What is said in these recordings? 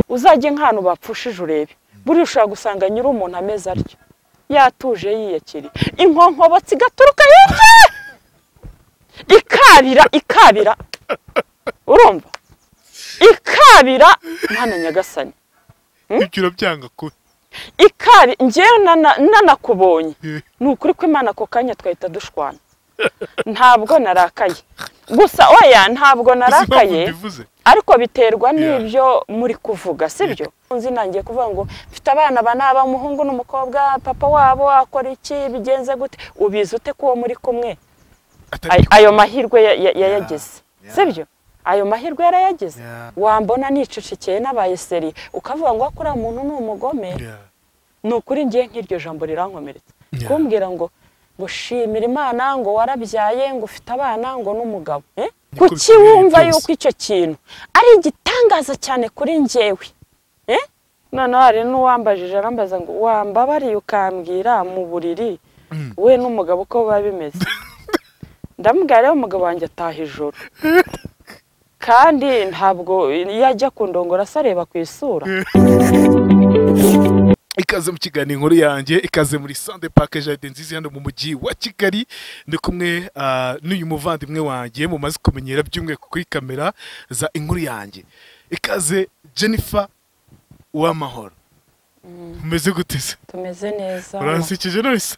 uzajye nk'ahantu bapfushije urebe buriya ushobora gusanga nyiri umuntu ameze atyo yatuje yiyakiriye inkonkobotsi igaturuka yumve ikabira ikabira urumva ikabira mwana nyagasani ibyo urabyanga kubi ikari ngewe nanakubonye ni ukuri ko imana ako kanya twahita dushwana ntabwo narakaye gusa oya ntabwo narakaye bivuze ariko biterwa n'ibyo muri kuvuga sibyo nzi nangiye kuvuga ngo mfite abana ba naba umuhungu n'umukobwa papa wabo akora iki bigenze gute ubizi ute ko uwo muri kumwe atari Ay- ayo mahirwe ya- ya- yayagize sibyo ayo mahirwe yarayagize Yeah. wambona nicecekeye n'abaye seri ukavuga ngo kuri muntu ni umugome Yeah. ni ukuri ngiye nk'iryo jambo rirankomeretsa Yeah. kumbwira ngo ngo shimira imana ngo warabyaye ngo ufite abana ngo n'umugabo Eh? Niko kuki bikwiriye wumva byose. yuko icyo kintu ari igitangaza cyane kuri njyewe Eh? noneho hari n'uwambajije arambaza ngo wambabariye ukambwira mu buriri Mm. we n'umugabo uko biba bimeze ndamubwira rero umugabo wanjye ataha ijoro kandi ntabwo yajya kundongora se areba ku isura ikaze mu kiganiro inkuru yanjye ikaze muri sande pake jaride nziza hano mu mujyi wa kigali ndi kumwe ah, n'uyu muvandimwe wanjye mumaze kumenyera by'umwihariko kuri kamera za inkuru yanjye ikaze jennifer uwamahoro umeze gute se tumeze neza uransekeje none se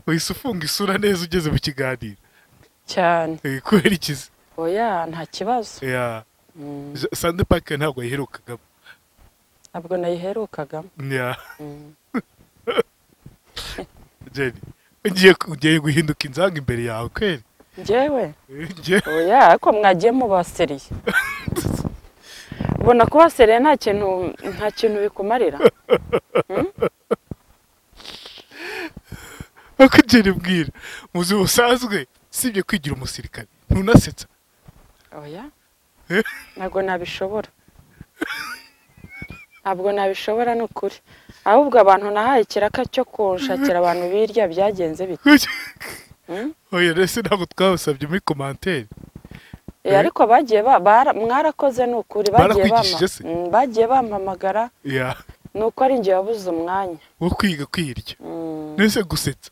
wahise ufunga isura neza ugeze mu kiganiro cyane Eh, kubera ikizi oya nta kibazo Ya, Mm, Ja- sande pake ntabwo yaherukagamo ntabwo nayiherukagamo Ya. Mm. jenny ugiye ugiye guhinduka inzanga imbere yawe kweri njyewe Ngiye- oya ariko mwagiye mubaseriye ubona kubaseriye nta kintu nta kintu bikumarira nkuko ugera ibwira mu buzima busanzwe usibye kwigira umusirikare ntunasetsa oya Eh? ntabwo nabishobora ntabwo nabishobora ni ukuri ahubwo abantu nahaye ikiraka cyo kunshakira abantu birya byagenze bite Mm. oya ndetse ntabwo twabasabye muri komanteri Eh, Eh. ariko bagiye ba- bara- mwarakoze ni ukuri bagiye bampa- Barakwigishije se? Mm, bagiye bampamagara ya ni uko ari njye wabuze umwanya wo kwiga kwirya Mm. ndetse gusetsa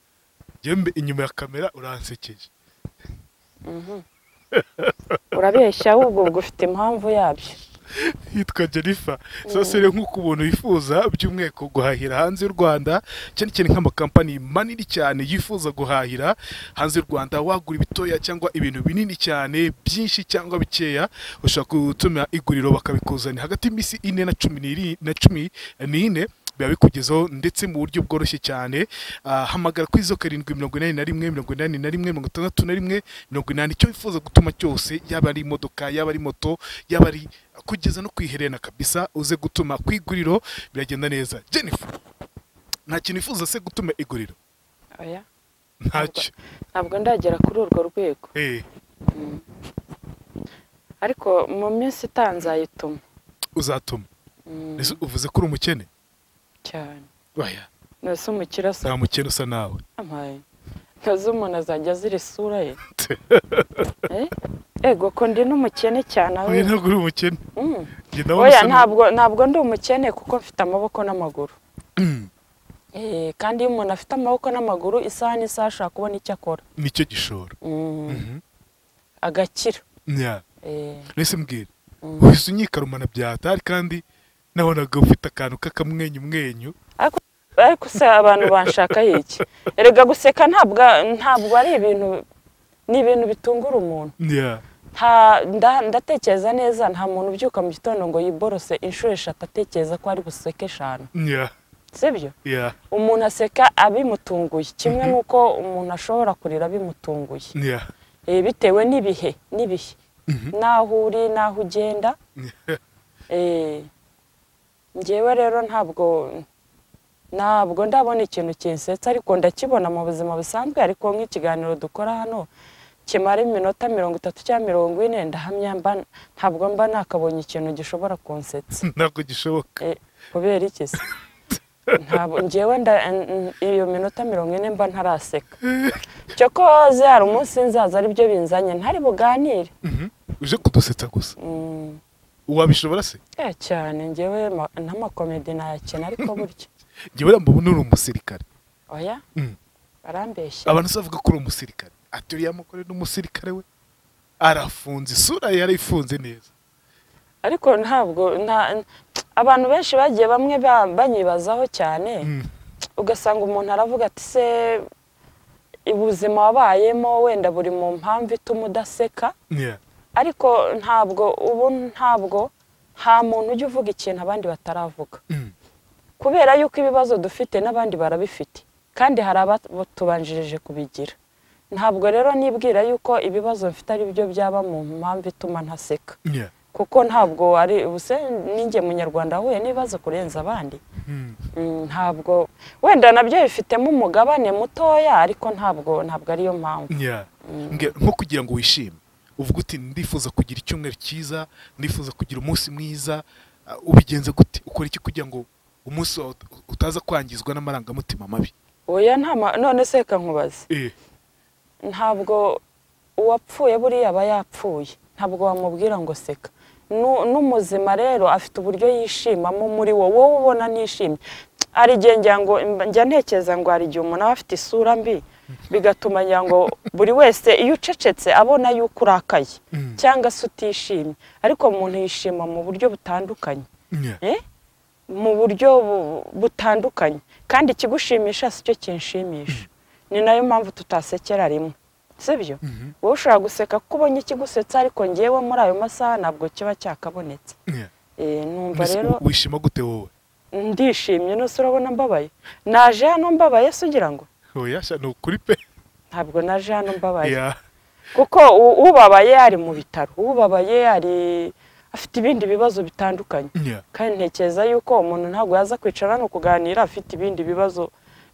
njyewe mbe- inyuma ya kamera uransekeje urabeshya ahubwo ubwo ufite impamvu yabyo yitwa jennifer sasa rero nk'uko umuntu yifuza by'umwihariko guhahira hanze y'u rwanda cyane cyane nk'amakampani manini cyane yifuza guhahira hanze y'u rwanda wagura ibitoya cyangwa ibintu binini cyane byinshi cyangwa bikeya ushobora gutuma iguriro bakabikuzanira hagati y'iminsi ine na cumi n'iri- na cumi n'ine biba bikugezaho ndetse mu buryo bworoshye cyane Ah, hamagara kuri zo karindwi mirongo inani na rimwe mirongo inani na rimwe mirongo itandatu na rimwe mirongo inani icyo wifuza gutuma cyose yaba ari imodoka yaba ari moto yaba ari kugeza no ku iherena kabisa uze gutuma ku iguriro biragenda neza jennifer nta kintu wifuza se gutuma iguriro oya ntacyo ntabwo ndagera kuri urwo rwego Eh, ariko mu minsi itanzayituma uzatuma Ese uvuze ko uri umukene cyane oya nose umukire asa nta mukene usa nawe amaye nose umuntu azajya azira isura ye Eh? ego ko ndi n'umukene cyane aho oya ntabwo uri umukene Mm. Njye ndabona oya usa n'u- ntabwo ntabwo ndi umukene kuko mfite amaboko n'amaguru Eh, kandi iyo umuntu afite amaboko n'amaguru isaha n'isaha ashobora kubona icyo akora nicyo gishoro Mm. agakira Nya. Eh, mbese mbwira Mm. wese unyikarumana byatari kandi nabonaga ufite akantu k'akamwenyumwenyu ariko se abantu banshaka iki erega guseka ntabwo ntabwo ari ibintu ni ibintu bitungura umuntu Nya. Nta- nda- ndatekereza neza nta muntu ubyuka mu gitondo ngo yiborose inshuro eshatu atekereza ko ari buseke eshanu Nya. sibyo Nya. umuntu aseka abimutunguye kimwe n'uko umuntu ashobora kurira bimutunguye Nya. Eh, bitewe n'ibihe n'ibihe n'aho uri n'aho ugenda Nya. Eh, njyewe rero ntabwo ntabwo ndabona ikintu kinsetsa ariko ndakibona mu buzima busanzwe ariko nk'ikiganiro dukora hano kimara iminota mirongo itatu cyangwa mirongo ine ndahamya mba ntabwo mba nakabonye ikintu gishobora kunsetsa ntabwo gishoboka Eh, kubera iki se ntabwo njyewe nda n- n- iyo minota mirongo ine mba ntaraseka cyokoze hari umunsi nzaza aribyo binzanye ntari buganire Mhm. uje kudusetsa gusa Mm. wabishobora se Eh, cyane njyewe ma- n'amakomedi nayakina ariko burya njyewe mbona uri umusirikare oya Mm. barambeshya abantu se bavuga ko uri umusirikare aturiye amukore n'umusirikare we arafunze isura ye yarifunze neza ariko ntabwo nta- abantu benshi bagiye bamwe ba- banyibazaho cyane Mm. ugasanga umuntu aravuga ati se ubuzima wabayemo wenda buri mu mpamvu ituma udaseka Yeah. ariko ntabwo ubu ntabwo nta muntu ujya uvuga ikintu abandi bataravuga Mm. kubera yuko ibibazo dufite n'abandi barabifite kandi hari abatubanjirije kubigira ntabwo rero nibwira yuko ibibazo mfite ari byo byaba mu mpamvu ituma ntaseka Yeah. kuko ntabwo ari ubuse ninjye munyarwanda wahuye n'ibibazo kurenza abandi Mm. Mm, ntabwo wenda nabyo bifitemo umugabane mutoya ariko ntabwo ntabwo ariyo mpamvu Yeah. Nge- nko kugira ngo wishime uvuga uti ndifuza kugira icyumweru cyiza ndifuza kugira umunsi mwiza ah, ubigenze gute ukora iki kugira ngo umunsi wawe ut- utaza kwangizwa n'amarangamutima mabi oya nta ma- none se reka nkubaze Eh, ntabwo uwapfuye buriya aba yapfuye ntabwo wamubwira ngo seka Nu- n'umuzima rero afite uburyo yishimamo muri wo wowe ubona nishimye hari igihe ngira ngo njya ntekereza ngo hari igihe umuntu aba afite isura mbi bigatuma ngira ngo buri wese iyo ucecetse abona yuko urakaye Mm. cyangwa se utishimye ariko umuntu yishima mu buryo butandukanye yeah. Eh? mu buryo bu- butandukanye kandi ikigushimisha si cyo kinshimisha ni nayo mpamvu tutasekera rimwe sibyo Mhm. wowe ushobora guseka kuko ubonye ikigusetsa ariko ngewe muri ayo masaha ntabwo kiba cyakabonetse Yeah. Eh, numva Mbese rero u- wishima gute wowe ndishimye nose urabona mbabaye naje hano mbabaye se ugira ngo oya sha ni ukuri pe ntabwo naje hano mbabaye Yeah. kuko u- ubabaye ari mu bitaro ubabaye ari afite ibindi bibazo bitandukanye Yeah. kandi ntekereza yuko umuntu ntabwo yaza kwicara hano kuganira afite ibindi bibazo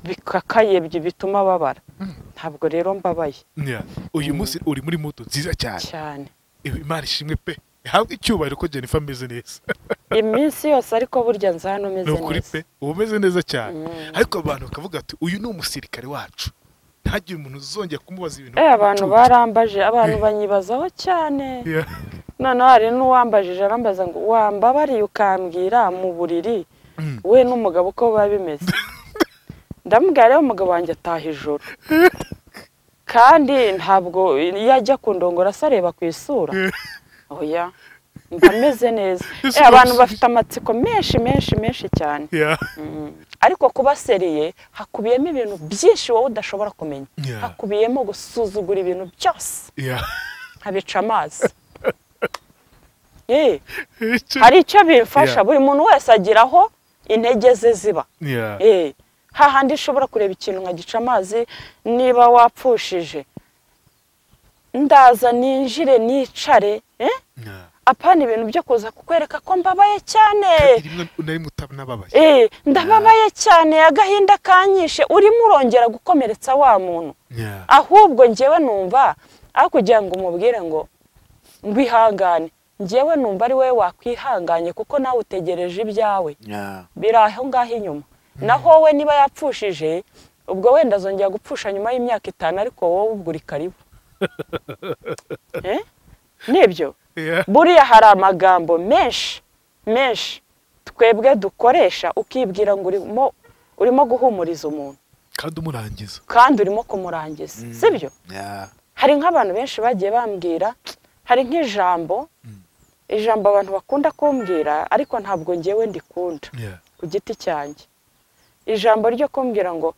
bikakaye byi- bituma babara ntabwo rero mbabaye Yeah. uyu munsi uri muri moto nziza cyane cyane Eh, imana ishimwe pe ihabwe icyubahiro ko jennifer ameze neza iminsi yose ariko burya nza hano ni meze ukuri neza pe uba umeze neza cyane ariko abantu bakavuga ati uyu ni umusirikare wacu ntagire umuntu uzongera kumubaza ibintu Eh, abantu by'ubucucu." barambaje abantu Eh. banyibazaho cyane Yeah. noneho hari n'uwambajije arambaza ngo wambabariye ukambwira mu buriri Mm. we n'umugabo uko biba bimeze ndamubwira rero umugabo wanjye ataha ijoro kandi ntabwo iyo ajya kundongora se areba ku isura Eh. oya mba meze neza Ese Eh, abantu urabisubiza? bafite amatsiko menshi menshi menshi cyane Yeah. Mm. ariko kuba seriye hakubiyemo ibintu byinshi wowe udashobora kumenya Yeah. hakubiyemo gusuzugura ibintu byose Yeah. nkabica amazi Eh, Icyo- hari icyo bimfasha Yeah. buri muntu wese agira aho intege ze ziba Yeah. Eh, hahandi ushobora kureba ikintu nkagica amazi niba wapfushije ndaza ninjire nicare eh? Yeah. apana ibintu byo kuza kukwereka ko mbabaye cyane Kandi rimwe nari mutanababaye Eh, ndababaye cyane agahinda kanyishe urimo urongera gukomeretsa wa muntu Yeah. ahubwo njyewe numva aho kugira ngo umubwire ngo ngwihangane njyewe numva ari wowe wakwihanganye kuko nawe utegereje ibyawe Yeah. biri aho ngaho inyuma naho wowe niba yapfushije ubwo wenda azongera gupfusha nyuma y'imyaka itanu ariko wowe ubwo uri karibu Eh? nibyo Yeah. buriya hari amagambo menshi menshi twebwe dukoresha ukibwira ngo urimo urimo guhumuriza umuntu kandi umurangiza kandi urimo kumurangiza sibyo Yeah. hari nk'abantu benshi bagiye bambwira hari nk'ijambo ijambo abantu bakunda kumbwira ariko ntabwo ngewe ndikunda Yeah. ku giti cyanjye ijambo ryo kumbwira ngo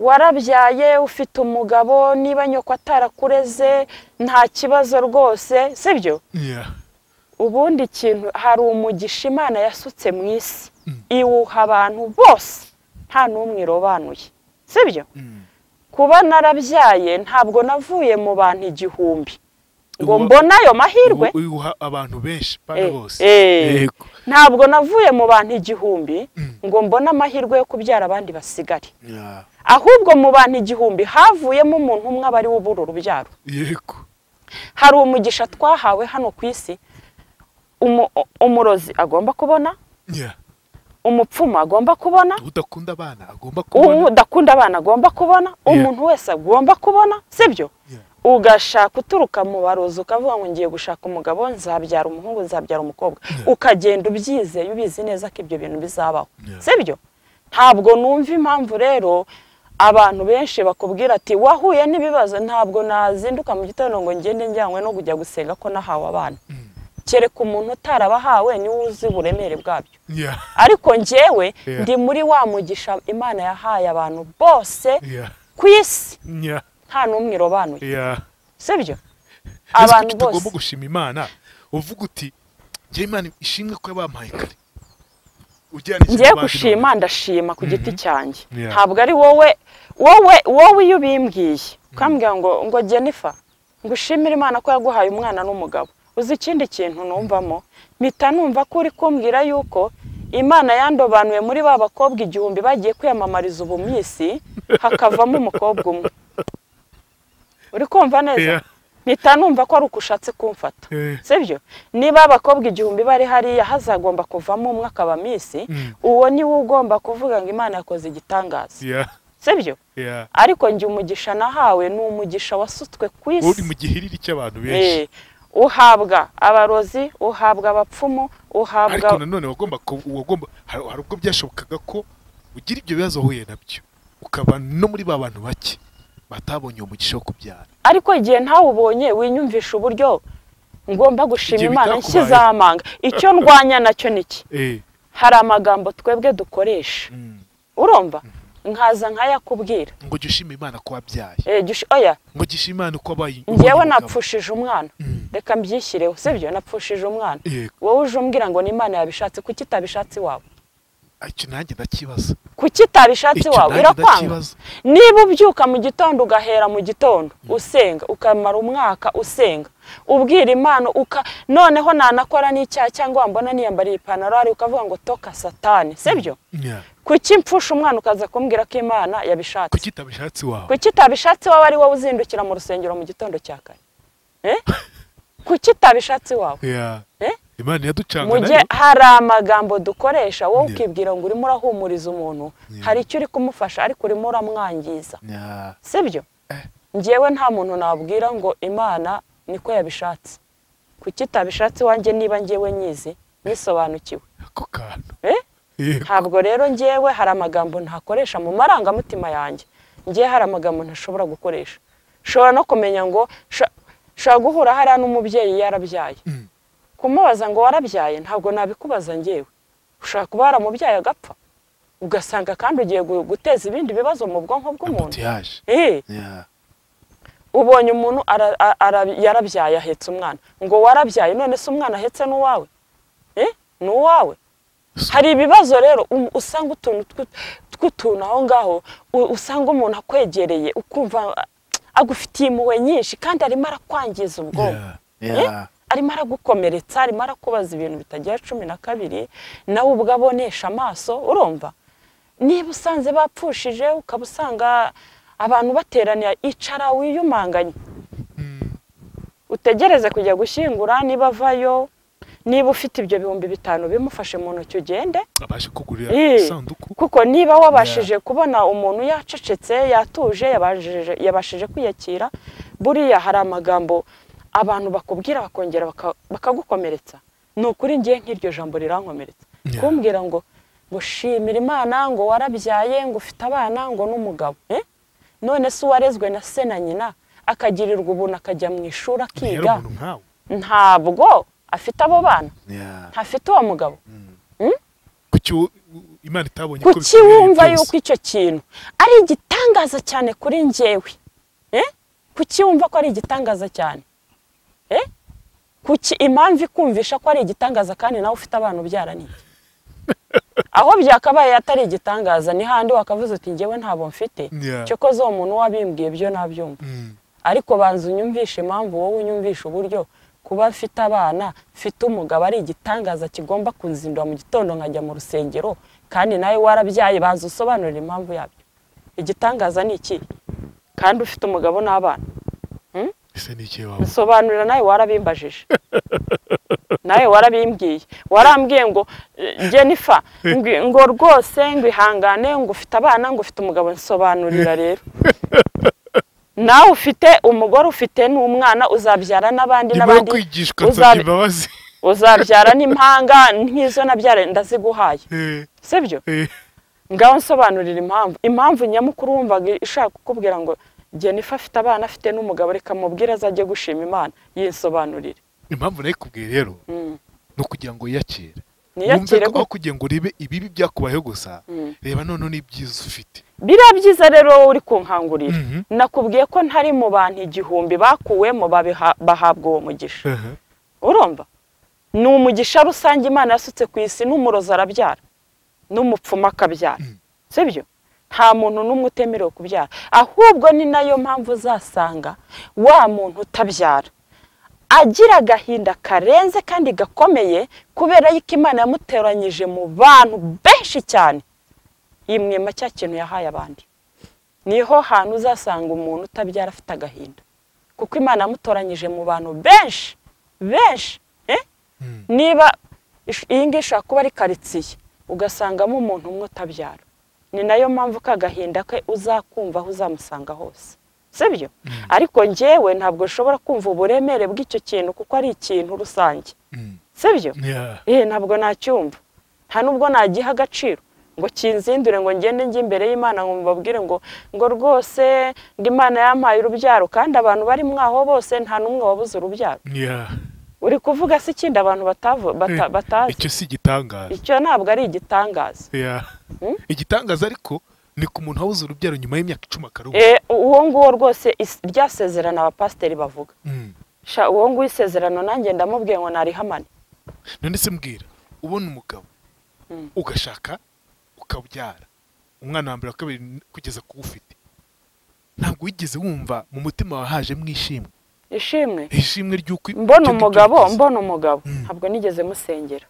warabyaye ufite umugabo niba nyoko atarakureze nta kibazo rwose sibyo Yeah. ubundi kintu hari umugisha imana yasutse mu isi iwuha abantu bose nta n'umwe irobanuye sibyo kuba narabyaye ntabwo navuye mu bantu igihumbi ngo Uwa- mbone ayo mahirwe Ubu- uyu uha abantu benshi Eh, bana bose eh, Yego. ntabwo navuye mu bantu igihumbi Mm. ngo mbone amahirwe yo kubyara abandi basigare Yeah. ahubwo mu bantu igihumbi havuyemo umuntu umwe aba ari we ubura urubyaro Yego. hari umugisha twahawe hano ku isi umu- umurozi agomba kubona Yeah. umupfumu agomba kubona udakunda abana agomba kubona udakunda abana agomba kubona umuntu wese agomba kubona sibyo Yeah. ugashaka uturuka mu barozi ukavuga ngo ngiye gushaka umugabo nzabyara umuhungu nzabyara umukobwa ukagenda ubyizeye ubizi neza ko ibyo bintu bizabaho Yeah. sibyo ntabwo numva impamvu rero abantu benshi bakubwira ati wahuye n'ibibazo ntabwo nazinduka mu gitondo ngo ngende njyanywe no kujya gusenga ko nahawe abana kereka umuntu utarabahawe niwe uzi uburemere bwabyo Yeah. ariko njyewe Yeah. ndi muri wa mugisha imana yahaye abantu bose Yeah. ku isi Yeah. nta n'umwe irobanuye Yeah. sibyo Ese abantu kuki bose utagomba gushima imana uvuga uti njye imana ishimwe ko yabampaye kare ugereranije ngiye n'abandi gushima ndashima ku giti cyanjye Yeah. ntabwo ari wowe wowe wowe iyo ubimbwiye ukambwira ngo ngo Jennifer ngushimire imana ko yaguhaye umwana n'umugabo uzi ikindi kintu numvamo mpita numva ko uri kumbwira yuko imana yandobanuye muri ba bakobwa igihumbi bagiye kwiyamamariza ubu minsi hakavamo umukobwa umwe uri kumva neza Yeah. mpita numva ko ari uko ushatse kumfata Eh. sibyo niba abakobwa igihumbi bari hariya hazagomba kuvamo umwe akaba minsi Mm. uwo niwe ugomba kuvuga ngo imana yakoze igitangaza Yeah. sibyo Yeah. ariko njye umugisha nahawe ni umugisha wasutswe ku uri isi mu gihiriri cy'abantu benshi Eh, uhabwa abarozi uhabwa abapfumu uhabwa ariko nanone wagomba ku- wagomba hari hari ubwo byashobokaga ko ugira ibyo bibazo uhuye nabyo ukaba no muri ba bantu bake batabonye uwo mugisha wo kubyara ariko igihe ntawubonye winyumvisha uburyo ngomba gushima Ibyo imana bitakubayeho. nshyize amanga icyo ndwanya nacyo niki Eh. hari amagambo twebwe dukoresha Mm. urumva nkaza nkayakubwira ngo jya ushima imana ko wabyaye Eh, gish- oya ngo jya ushima imana ko wabaye njyewe ubonye umugabo. napfushije umwana reka mbyishyireho sibyo napfushije umwana Yego. wowe uje umbwira ngo n'imana yabishatse kuki itabishatse iwawe icyo nanjye ndakibaza kuki itabishatse Icyo iwawe nanjye irakwanga ndakibaza. niba ubyuka mu gitondo ugahera mu gitondo usenga ukamara umwaka usenga ubwira imana uka noneho nanakora n'icyaha cyangwa wambona niyambariye ipantaro hari ukavuga ngo toka satani sibyo Yeah. kuki mpfusha umwana ukaza kumbwira ko imana yabishatse kuki itabishatse iwawe kuki itabishatse iwawe ari wowe uzindukira mu rusengero mu gitondo cya kare Eh? kuki itabishatse iwawe Yeah. Eh? imana mu iraducanga gihe nayo hari amagambo dukoresha wowe Yeah. ukibwira ngo urimo urahumuriza umuntu Yeah. hari icyo uri kumufasha ariko urimo uramwangiza Yeah. sibyo Eh. njyewe nta muntu nabwira ngo imana niko yabishatse kuki itabishatse iwanjye niba njyewe nyizi nisobanukiwe ako kantu Eh? Yego. ntabwo rero njyewe hari amagambo ntakoresha mu marangamutima yanjye njyewe hari amagambo ntashobora gukoresha ushobora no kumenya ngo sha- ushobora guhura hariya n'umubyeyi yarabyaye Mm. kumubaza ngo warabyaye ntabwo nabikubaza njyewe ushobora kuba waramubyaye agapfa ugasanga kandi ugiye gu- guteza ibindi bibazo mu bwonko bw'umuntu Ambutiyaje. Eh, Yeah. ubonye umuntu ara- a- ara- yarabyaye ahetse umwana ngo warabyaye none se umwana ahetse n'uwawe Eh, ni uwawe So- hari ibibazo rero um- usanga utuntu tw- tw'utuntu aho ngaho u- usanga umuntu akwegereye ukumva ah, agufitiye impuhwe nyinshi kandi arimo arakwangiza ubwonko Yeah. Eh? arimo aragukomeretsa arimo arakubaza ibintu bitagera cumi na kabiri nawe ubwo abonesha amaso urumva niba usanze bapfushije ukaba usanga abantu bateraniye icara wiyumanganye Mm. utegereze kujya gushyingura niba avayo niba ufite ibyo bihumbi bitanu bimufashe mu ntoki ugende abashe kugurira Eh. isanduku kuko niba wabashije kubona umuntu yacecetse yatuje yabashije- yabashije kwiyakira buriya hari amagambo abantu bakubwira bakongera baka- bakagukomeretsa ni ukuri ngiye nk'iryo jambo rirankomeretsa Yeah. kumbwira ngo ngo shimira imana ngo warabyaye ngo ufite abana ngo n'umugabo Eh? none se uwarezwe na se na nyina akagirirwa ubuntu akajya mu ishuri rero akiga umuntu nkawe ntabwo afite abo bana Yeah. ntafite uwo mugabo kuki u- u- imana itabonye ko kuki bikwiriye wumva byose? yuko icyo kintu ari igitangaza cyane kuri njyewe Eh? kuki wumva ko ari igitangaza cyane Eh? kuki impamvu ikumvisha ko ari igitangaza kandi nawe ufite abana ubyara ni iki? aho byakabaye atari igitangaza ni handi wakavuze uti njyewe ntabwo mfite Yeah. cyokoze uwo muntu wabimbwiye ibyo nabyumva Mm. ariko banza unyumvishe impamvu wowe unyumvisha uburyo kuba mfite abana mfite umugabo ari igitangaza kigomba kunzindura mu gitondo nkajya mu rusengero kandi nawe warabyaye banza usobanurire impamvu yabyo igitangaza ni iki kandi ufite umugabo n'abana ese ni iki wawe nsobanurira nawe warabimbajije nawe warabimbwiye warambwiye ngo eh, jennifer ngwi- ngo rwose ngo ihangane ngo ufite abana ngo ufite umugabo nsobanurira rero nawe ufite umugore ufite n'umwana uzabyara n'abandi nyuma yo n'abandi kwigishwa uzabi- nsabye imbabazi uzabyara n'impanga nk'izo nabyara ndaziguhaye Eh, sibyo eh, ngaho nsobanurira impamvu impamvu nyamukuru wumvaga ishaka kukubwira ngo jenifa afite abana afite n'umugabo reka mubwire azajye gushima imana yinsobanurire impamvu nayikubwiye rero Mm. ni ukugira ngo yakire niyakire ko aho ko kugira ngo urebe ibibi byakubayeho gusa Mm. reba noneho n'ibyiza ufite biriya byiza rero wowe uri kunkangurira Mhm. nakubwiye ko ntari mu bantu igihumbi bakuwemo babiha- bahabwa uwo mugisha Aha. urumva ni umugisha rusange imana yasutse ku isi n'umurozi arabyara n'umupfumu akabyara sibyo nta muntu n'umwe utemerewe kubyara ahubwo ni nayo mpamvu uzasanga wa muntu utabyara agira agahinda karenze kandi gakomeye kubera yuko imana yamuteranyije mu bantu benshi cyane yimwima cya kintu yahaye abandi niho hantu uzasanga umuntu utabyara afite agahinda kuko imana yamutoranyije mu bantu benshi benshi eh? Mm. niba ish- iyi ngiyi ishobora kuba ari karitsiye ugasangamo umuntu umwe utabyara ni nayo mpamvu ko agahinda ke uzakumva aho uzamusanga hose sibyo ariko njyewe ntabwo nshobora kumva uburemere bw'icyo kintu kuko ari ikintu rusange Mm. sibyo Yeah. eh ntabwo nacyumva nta nubwo nagiha agaciro ngo kinzindure ngo ngende njye imbere y'imana ngo mbabwire ngo ngo rwose ngo imana yampaye urubyaro kandi abantu bari mwaho bose nta n'umwe wabuze urubyaro Yeah. uri kuvuga se ikindi abantu batavu- bata- Eh, batazi icyo si igitangaza icyo ntabwo ari igitangaza Yeah. Mm? igitangaza ariko ni ku muntu wabuze urubyaro nyuma y'imyaka icumi akaruhuka Eh, uwo nguwo rwose is- rya sezerano abapasiteri bavuga Mm. sha uwo nguwo isezerano nanjye ndamubwiye ngo narihamane none se mbwira ubona umugabo Mm. ugashaka ukabyara umwana wa mbere wa kabiri kugeza ku ufite ntabwo wigeze wumva mu mutima wawe hajemo ishimwe ishimwe ishimwe ry'uko mbona ibyo ngibyo umugabo bigize. mbona umugabo Mm. ntabwo nigeze musengera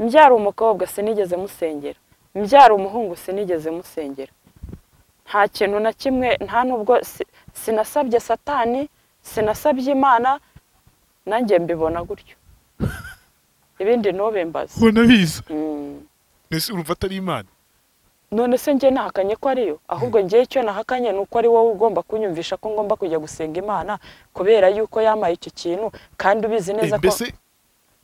mbyara umukobwa sinigeze musengera mbyara umuhungu sinigeze musengera nta kintu na kimwe nta nubwo si- sinasabye satani sinasabye imana nanjye mbibona gutyo ibindi ntube mbaze ubona biza Mm. mbese urumva atari imana none se njye nahakanye ko ariyo ahubwo njyewe icyo nahakanye ni uko ari wowe ugomba kunyumvisha ko ngomba kujya gusenga imana kubera yuko yamaye icyo kintu kandi ubizi neza Eh, ko mbese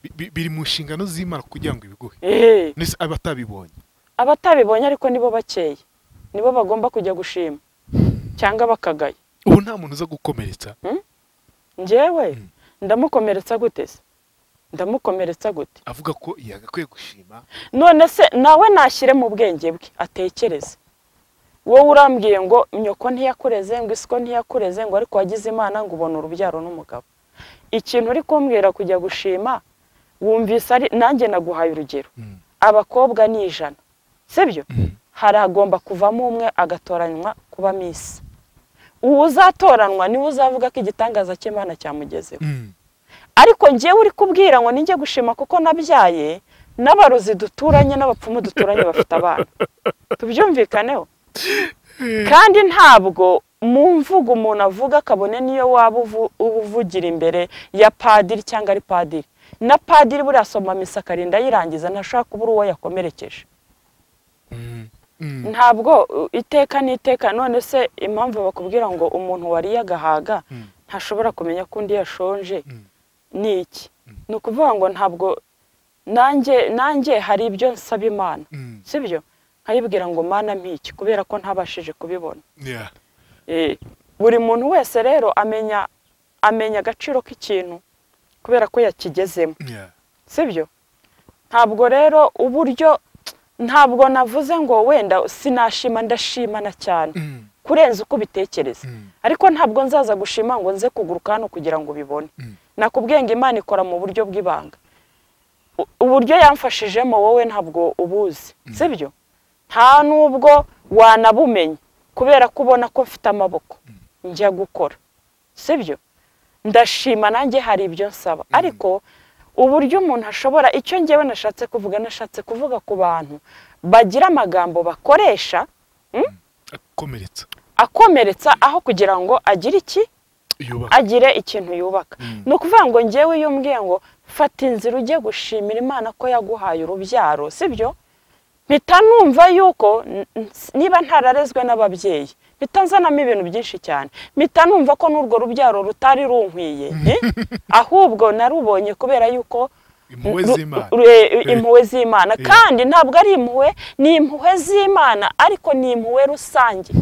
bi- bi- biri mu nshingano z'imana kugira ngo ibiguhe Eh, mbese abatabibonye abatabibonye ariko nibo bakeya nibo bagomba kujya gushima cyangwa bakagaya ubu nta muntu uza gukomeretsa njyewe Mm. ndamukomeretsa gute se ndamukomeretsa gute avuga ko yagakwiye gushima none se nawe nashyire mu bwenge bwe atekereze wowe urambwiye ngo nyoko ntiyakureze ngo isiko ntiyakureze ngo ariko wagize imana ngo ubona urubyaro n'umugabo ikintu uri kumbwira kujya gushima wumvise ari nanjye naguhaye urugero Mm. abakobwa ni ijana sibyo Mm. hari agomba kuvamo umwe agatoranywa kuba misi uwo uzatoranwa niwe uzavuga ko igitangaza cy'imana cyamugezeho Mm. ariko ngewe uri kubwira ngo ninjye gushima kuko nabyaye n'abarozi duturanye n'abapfumu duturanye bafite abana tubyumvikaneho kandi ntabwo mu mvugo umuntu avuga kabone niyo waba uvu- uba uvugira imbere ya padiri cyangwa ari padiri na padiri buriya asoma misa akarinda ayirangiza ntashobora kuba uri uwo yakomerekeje Mm. Mm. ntabwo uh, iteka n'iteka none se impamvu bakubwira ngo umuntu wariye agahaga Mm. ntashobora kumenya ko undi yashonje Mm. ni iki ni ukuvuga ngo ntabwo nanjye nanjye hari ibyo nsaba imana Mm. sibyo nkayibwira ngo mana mpiki kubera ko ntabashije kubibona Yeah. Eh, buri muntu wese rero amenya amenya agaciro k'ikintu kubera ko yakigezemo Yeah. sibyo ntabwo rero uburyo ntabwo navuze ngo wenda sinashima ndashimana cyane Mm. kurenza uko ubitekereza Mm. ariko ntabwo nzaza gushima ngo nze kuguruka hano kugira ngo ubibone Mm. nakubwiye ngo imana ikora mu buryo bw'ibanga U- uburyo yamfashijemo wowe ntabwo ubuzi sibyo nta n'ubwo wanabumenya kubera ko ubona ko mfite amaboko njya gukora sibyo ndashima nanjye hari ibyo nsaba ariko uburyo umuntu ashobora icyo ngewe nashatse kuvuga nashatse kuvuga ku bantu bagira amagambo bakoresha akomeretsa akomeretsa aho kugira ngo agire iki yubaka agire ikintu yubaka Mm. ni ukuvuga ngo ngewe iyo umbwiye ngo fata inzira ujye gushimira imana ko yaguhaye urubyaro sibyo mpita numva yuko n- n- niba ntararezwe n'ababyeyi bitanzanamo ibintu byinshi cyane mpita numva ko n'urwo rubyaro rutari runkwiye eh? ahubwo narubonye kubera yuko impuhwe Ru- z'imana ru- e- impuhwe z'imana kandi ntabwo ari impuhwe ni impuhwe z'imana ariko ni impuhwe rusange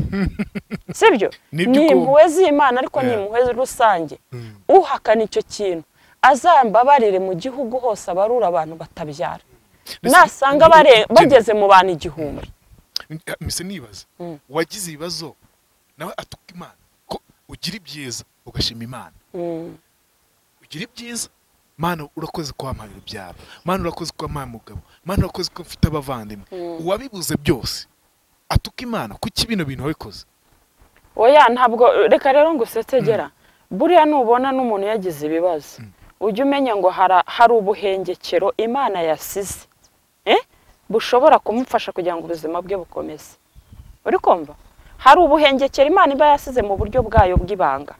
sibyo Nibyo ni uko- impuhwe z'imana ariko ni Yeah. impuhwe rusange Mm. uhakana icyo kintu azambabarire mu gihugu hose abarura abantu batabyara Mbese- nasanga bare- bageze mu bantu igihumbi mise nibaza Mm. wagize ibibazo nawe atuka imana ko ugira ibyiza ugashima imana Mm. ugira ibyiza mana urakoze ko wampaye urubyaro mana urakoze ko wampaye umugabo mana urakoze ko mfite abavandimwe uwabibuze byose atuka imana kuki bino bintu wabikoze oya ntabwo reka rero ngo usetegera buriya nubona n'umuntu yagize ibibazo ujya umenya ngo hara- hari ubuhengekero imana yasize eh? bushobora kumufasha kugira ngo ubuzima bwe bukomeze uri kumva hari ubuhengekero imana iba yasize mu buryo bwayo bw'ibanga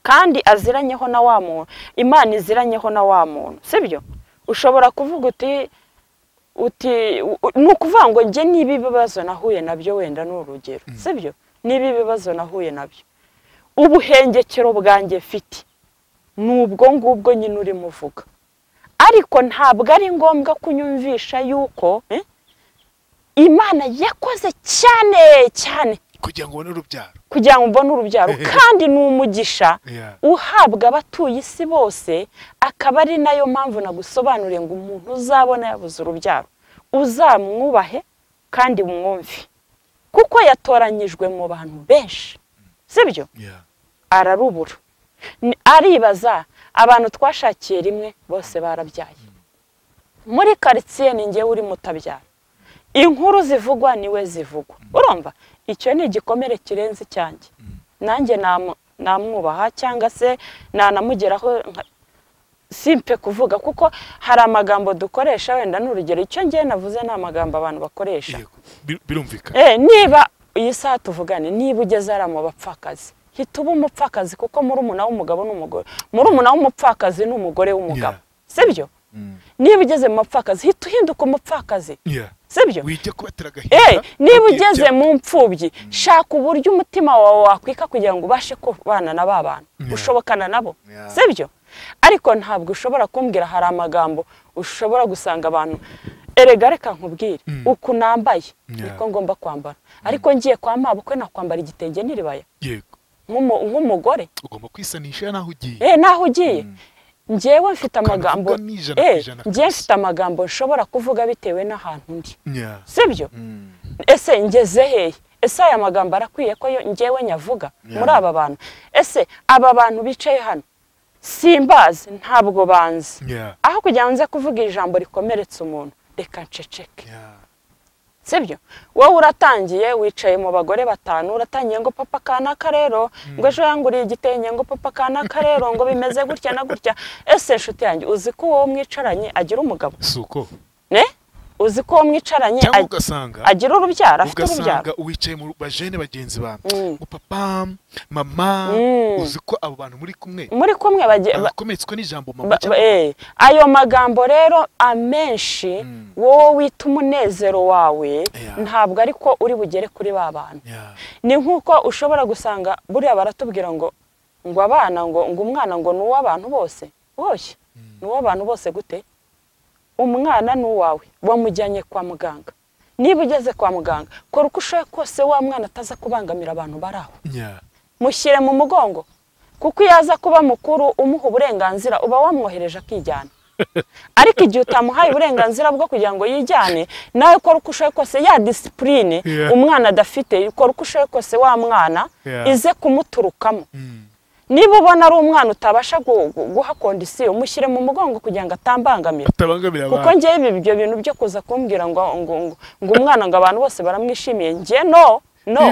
kandi aziranyeho na wa muntu imana iziranyeho na wa muntu sibyo ushobora kuvuga uti uti u- u- ni ukuvuga ngo njye niba ibibazo nahuye nabyo wenda ni urugero sibyo niba ibibazo nahuye nabyo ubuhengekero bwanjye mfite ni ubwo ngubwo nyine urimo uvuga ariko ntabwo ari ngombwa kunyumvisha yuko eh, imana yakoze cyane cyane kugira ngo ubone urubyaro kugira ngo ubone urubyaro kandi ni umugisha Yeah. uhabwa abatuye isi bose akaba ari nayo mpamvu nagusobanuriye ngo umuntu uzabona yabuze urubyaro uzamwubahe kandi umwumve kuko yatoranyijwe mu bantu benshi sibyo Yeah. ararubura Ni- aribaza abantu twashakiye rimwe bose barabyaye muri karitsiye ni njyewe uri mutabyara inkuru zivugwa niwe zivugwa urumva icyo ni igikomere kirenze icyanjye nanjye namu- namwubaha cyangwa se nanamugeraho nka- simpe kuvuga kuko hari amagambo dukoresha wenda ni urugero icyo ngewe navuze ni amagambo abantu bakoresha Yego. Bir- birumvikana Eh, niba iyi saha tuvugane niba ugeze ari mu bapfakazi hita uba umupfakazi kuko muri umuna w'umugabo n'umugore muri umuna w'umupfakazi ni umugore w'umugabo sibyo Mm. niba ugeze mu bapfakazi hita uhinduka umupfakazi Yeah. sibyo wijya kubatera Eh, agahinda niba ugiye ugeze bya- mu mfubyi shaka uburyo umutima wawe wakwika kugira ngo ubashe kubana na ba bantu Yeah. ushobokana nabo Yeah. sibyo ariko ntabwo ushobora kumbwira hari amagambo ushobora gusanga abantu erega reka nkubwire uku nambaye Yeah. niko ngomba kwambara ariko ngiye kwa mabukwe nakwambara igitenge n'iribaya yego nk'umu- nk'umugore ugomba kwisanisha naho ugiye eh naho ugiye njyewe mfite amagambo Ukabivuga n'ijana ku eh ijana njyewe kabisa. mfite amagambo nshobora kuvuga bitewe n'ahantu ndi Yeah. sibyo Mm. ese ngeze hehe ese aya magambo arakwiye ko yo- njyewe nyavuga Yeah. muri aba bantu ese aba bantu bicaye hano simbazi ntabwo banzi Yeah. aho kugira ngo nze kuvuga ijambo rikomeretsa umuntu reka nceceke Yeah. sibyo wowe uratangiye wicaye mu bagore batanu uratangiye ngo papa kanaka rero ngo ejo yanguriye igitenge ngo papa kanaka rero ngo bimeze gutya na gutya ese nshuti yanjye uzi ko uwo mwicaranye agira umugabo si uko ne uzi ko uwo mwicaranye cyangwa ag- ugasanga agira urubyaro afite urubyaro ugasanga uwicaye mu bajene bagenzi bawe Mm. ngo papa mama Mm. uzi ko abo bantu muri kumwe muri kumwe bagiye ba- bakometswe n'ijambo mama ba- ba- eh, ayo magambo rero amenshi wowe wita umunezero wawe Yeah. ntabwo ariko uri bugere kuri ba bantu Yeah. ni nk'uko ushobora gusanga buriya baratubwira ngo ngo abana ngo ngo umwana ngo ni uw'abantu bose boshye ni uw'abantu bose gute umwana ni uwawe wamujyanye kwa muganga niba ugeze kwa muganga kora uko ushoboye kose wa mwana ataza kubangamira abantu bari aho Yeah. mushyire mu mugongo kuko iyo aza kuba mukuru umuha uburenganzira uba wamwohereje akijyana ariko igihe utamuhaye uburenganzira bwo kugira ngo yijyane nawe ukora uko ushoboye kose ya disipurine Yeah. umwana adafite ukora uko ushoboye kose wa mwana Yeah. ize kumuturukamo Mm. niba ubona ari umwana utabasha gu- gu- guha kondisiyo mushyire mu mugongo kugira ngo atambangamira atabangamira kuko abantu ngewe ibi- ibyo bintu byo kuza kumbwira ngo ngo ngo ngo umwana ngo abantu bose baramwishimiye nge no no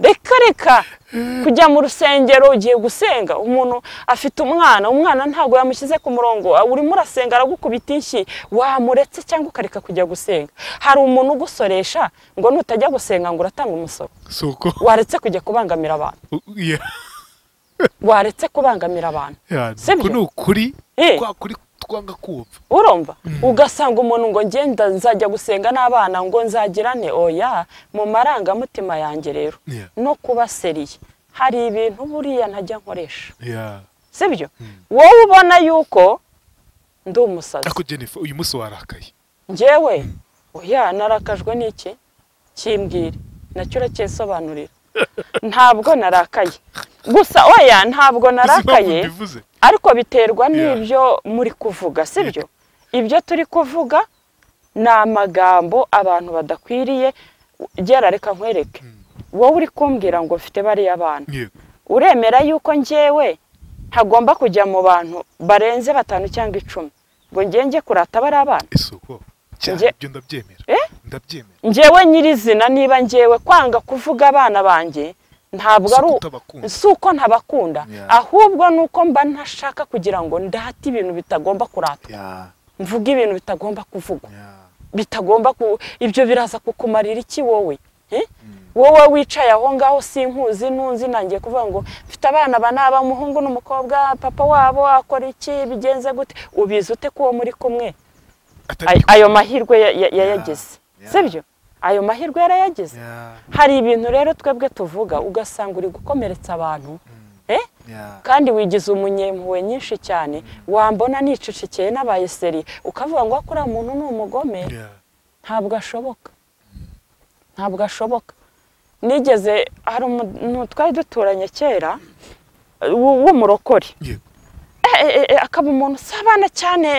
reka reka kujya mu rusengero ugiye gusenga umuntu afite umwana umwana ntabwo yamushyize ku murongo ah, urimo urasenga aragukubita inshyi wamuretse cyangwa ukareka kujya gusenga hari umuntu ugusoresha ngo nutajya gusenga ngo uratanga umusoro si uko waretse kujya kubangamira abantu U- yeah. waretse kubangamira abantu Yeah, Sibyo? uku ni ukuri Eh. kwa kuri kwanga kumva urumva ugasanga umuntu ngo ngenda nzajya gusenga n'abana ngo nzagirane oya mu marangamutima yanjye rero Yeah. no kuba seriye hari ibintu buriya ntajya nkoresha Yeah. sibyo wowe ubona yuko ndi umusazi ariko jennifer uyu munsi warakaye ngewe oya narakajwe n'iki kimbwire nacyo uracyisobanurira ntabwo narakaye gusa oya ntabwo uzi impamvu narakaye mbivuze ariko biterwa Yeah. n'ibyo muri kuvuga sibyo ibyo turi kuvuga ni amagambo abantu badakwiriye gera reka nkwereke wowe uri kumbwira ngo mfite bariya abana yego uremera yuko ngewe ntagomba kujya mu bantu barenze batanu cyangwa icumi ngo ngenge kurata bariya abana ese uko cyane Nge- ibyo ndabyemera Eh? ndabyemera ngewe nyirizina niba ngewe kwanga kuvuga abana banjye ntabwo Si ari u- kutabakunda. si uko ntabakunda Yeah. ahubwo ni uko mba ntashaka kugira ngo ndate ibintu bitagomba kuratwa Yeah, mvuge ibintu bitagomba kuvugwa yeah. bitagomba ku ibyo biraza kukumarira iki wowe Eh? wowe wicaye aho ngaho sinkuzi ntunzi nangiye kuvuga ngo mfite abana ba naba umuhungu n'umukobwa papa wabo akora iki bigenze gute ubizi ute ko uwo muri kumwe atari Ay- ayo mahirwe ya- ya- yayagize yeah. sibyo ayo mahirwe yarayagize Yeah, hari ibintu rero twebwe tuvuga ugasanga uri gukomeretsa abantu eh? yeah. kandi wigize umunyempuwe nyinshi cyane wambona nicicikeye n'abaye seri ukavuga ngo kuriya muntu ni umugome Yeah. ntabwo ashoboka ntabwo ashoboka nigeze hari umuntu twari duturanye kera w- w'umurokore Yego. Eh, eh, eh, akaba umuntu usabana cyane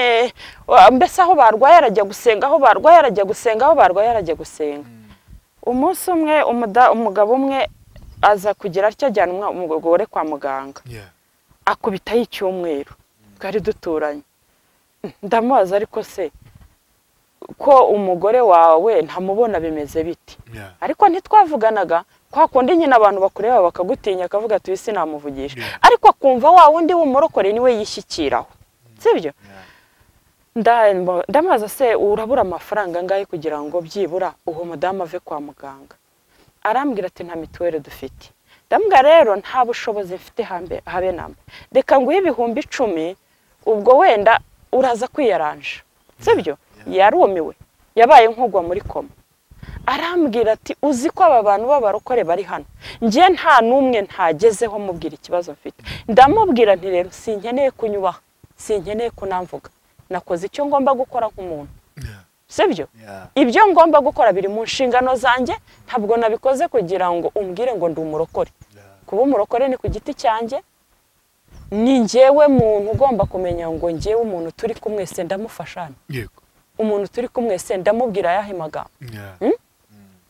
wa- mbese aho barwaye arajya gusenga aho barwaye arajya gusenga aho barwaye arajya gusenga umunsi umwe umuda- umugabo umwe aza kugira atyo ajyana umwa- umugore kwa muganga Yeah. akubitaho icyumweru twari duturanye ndamubaza ariko se ko umugore wawe ntamubona bimeze biti Yeah. ariko ntitwavuganaga kwa kundi nyine abantu bakureba bakagutinya akavuga ati isi namuvugisha Yeah. ariko akumva wa wundi w'umurokore niwe yishyikiraho sibyo Yeah. Ndambo- ndamubaza se urabura amafaranga angahe kugira ngo byibura uwo mudamu ave kwa muganga arambwira ati nta mituweli dufite ndambwira rero nta bushobozi mfite hambe habe namba reka nguhe ibihumbi icumi ubwo wenda uraza kwiyaranja sibyo yarumiwe yabaye nk'ugwa muri koma arambwira ati uzi ko aba bantu b'abarokore bari hano njye nta n'umwe ntagezeho mubwira ikibazo mfite ndamubwira nti rero sinkeneye kunyubaha sinkeneye kunamvuga nakoze icyo ngomba gukora nk'umuntu Yeah. sibyo Yeah. ibyo ngomba gukora biri mu nshingano zanjye ntabwo nabikoze kugira ngo umbwire ngo ndi umurokore Yeah. kuba umurokore ni ku giti cyanjye ni njyewe muntu ugomba kumenya ngo njyewe umuntu turi kumwe se ndamufashana Yego. umuntu turi kumwe se ndamubwira ayahe magambo Yeah.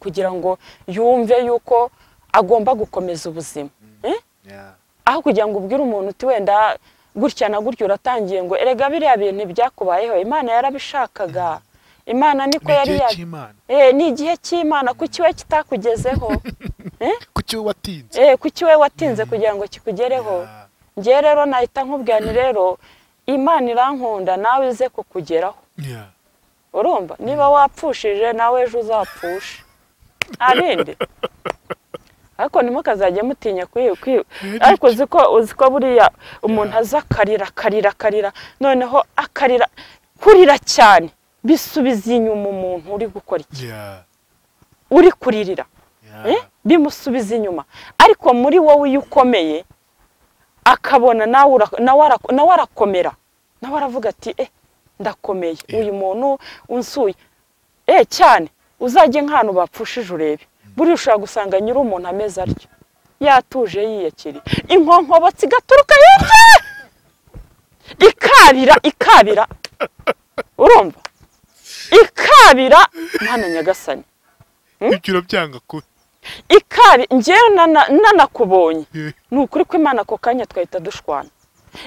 kugira ngo yumve yuko agomba gukomeza ubuzima Eh? Yeah. aho kugira ngo ubwire umuntu uti wenda gutya na gutya uratangiye ngo erega biriya bintu byakubayeho imana yarabishakaga imana niko Ni yari igihe yari cy'Imana. Eh, ni igihe cy'imana kuki we kitakugezeho Kuki wowe watinze? Eh, kuki we watinze kugira ngo kikugereho Yeah. ngewe rero nahita nkubwira nti rero imana irankunda nawe ize kukugeraho Yeah. urumva niba wapfushije nawe ejo uzapfushe nta bindi ariko ntimukazajye mutinya kwi- kwi- ariko uzi ko uzi ko buriya umuntu aza akarira akarira akarira noneho akarira kurira cyane bisubiza inyuma umuntu uri gukora iki Yeah. uri kuririra Yeah. eh, bimusubiza inyuma ariko muri wowe iyo ukomeye akabona nawe ura- nawe ara- nawe arakomera nawe aravuga ati eh ndakomeye Eh. uyu muntu unsuye eh cyane uzajye nk'ahantu bapfushije urebe buriya ushobora gusanga nyiri umuntu ameze atyo yatuje yiyakiriye inkonkobotsi igaturuka hirya ikabira ikabira urumva ikabira mwana nyagasani Ibyo urabyanga kubi. ikabi ngewe nana- nanakubonye Yeah. ni ukuri ko imana ako kanya twahita dushwana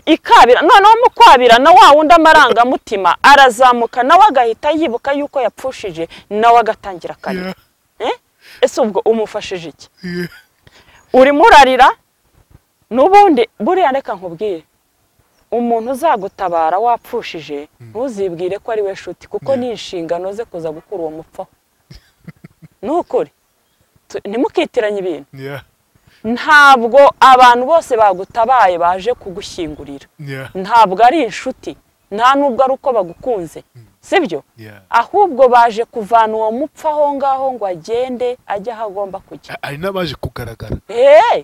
ikabira noneho mu kwabira na wa wundi amarangamutima arazamuka nawe agahita yibuka yuko yapfushije nawe agatangira akarira Yeah. Eh? ese ubwo umufashije iki Yeah. urimo urarira n'ubundi buriya reka nkubwire umuntu uzagutabara wapfushije ntuzibwire ko ari we nshuti kuko ni inshingano ze kuza gukura uwo mupfaho ni ukuri Tu- ntimukitiranye ibintu Yeah. ntabwo abantu bose bagutabaye baje kugushyingurira Yeah. ntabwo ari inshuti nta nubwo ari uko bagukunze sibyo Yeah. ahubwo baje kuvana uwo mupfa aho ngaho ngo agende ajye aho agomba kujya A- hari n'abaje kugaragara eee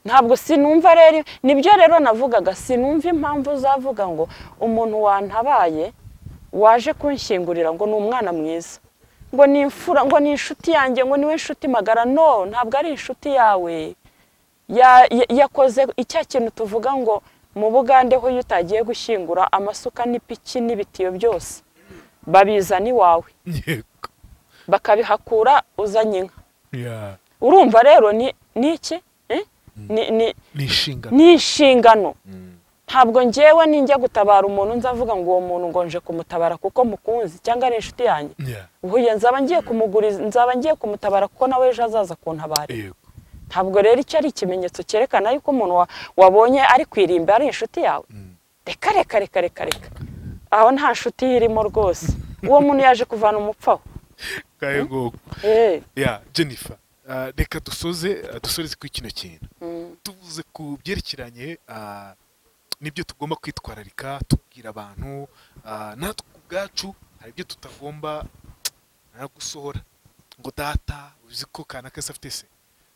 ntabwo sinumva rero nibyo rero navugaga sinumva impamvu uzavuga ngo umuntu wantabaye waje kunshyingurira ngo ni umwana mwiza ngo ni imfura ngo ni inshuti yanjye ngo niwe inshuti magara no ntabwo ari inshuti yawe Ya- ya- yakoze icya kintu tuvuga ngo mu bugande ho iyo utagiye gushyingura amasuka n'ipiki n'ibitiyo byose babizana iwawe yego bakabihakura uzanye inka Yeah. urumva rero ni ni iki Eh? ni ni ni inshingano ni inshingano ntabwo ngewe ninjya gutabara umuntu nzavuga ngo uwo muntu ngo nje kumutabara kuko mukunzi cyangwa ari inshuti yanjye Yeah. uhuye nzaba ngiye kumuguriza nzaba ngiye kumutabara kuko nawe ejo azaza kuntabara yego ntabwo rero icyo ari ikimenyetso cyerekana yuko umuntu wa- wabonye ari ku irimbi ari inshuti yawe reka reka reka reka reka aho nta nshuti irimo rwose uwo muntu yaje kuvana umupfaho kayego Eh, ya jennifer ah, reka dusoze ah, dusoreze kuri kino kintu mm, tuvuze ku byerekeranye ah, n'ibyo tugomba kwitwararika tubwira abantu ah, natwe ubwacu hari ibyo tutagomba ah, gusohora ngo data uzi ko kanaka se afite se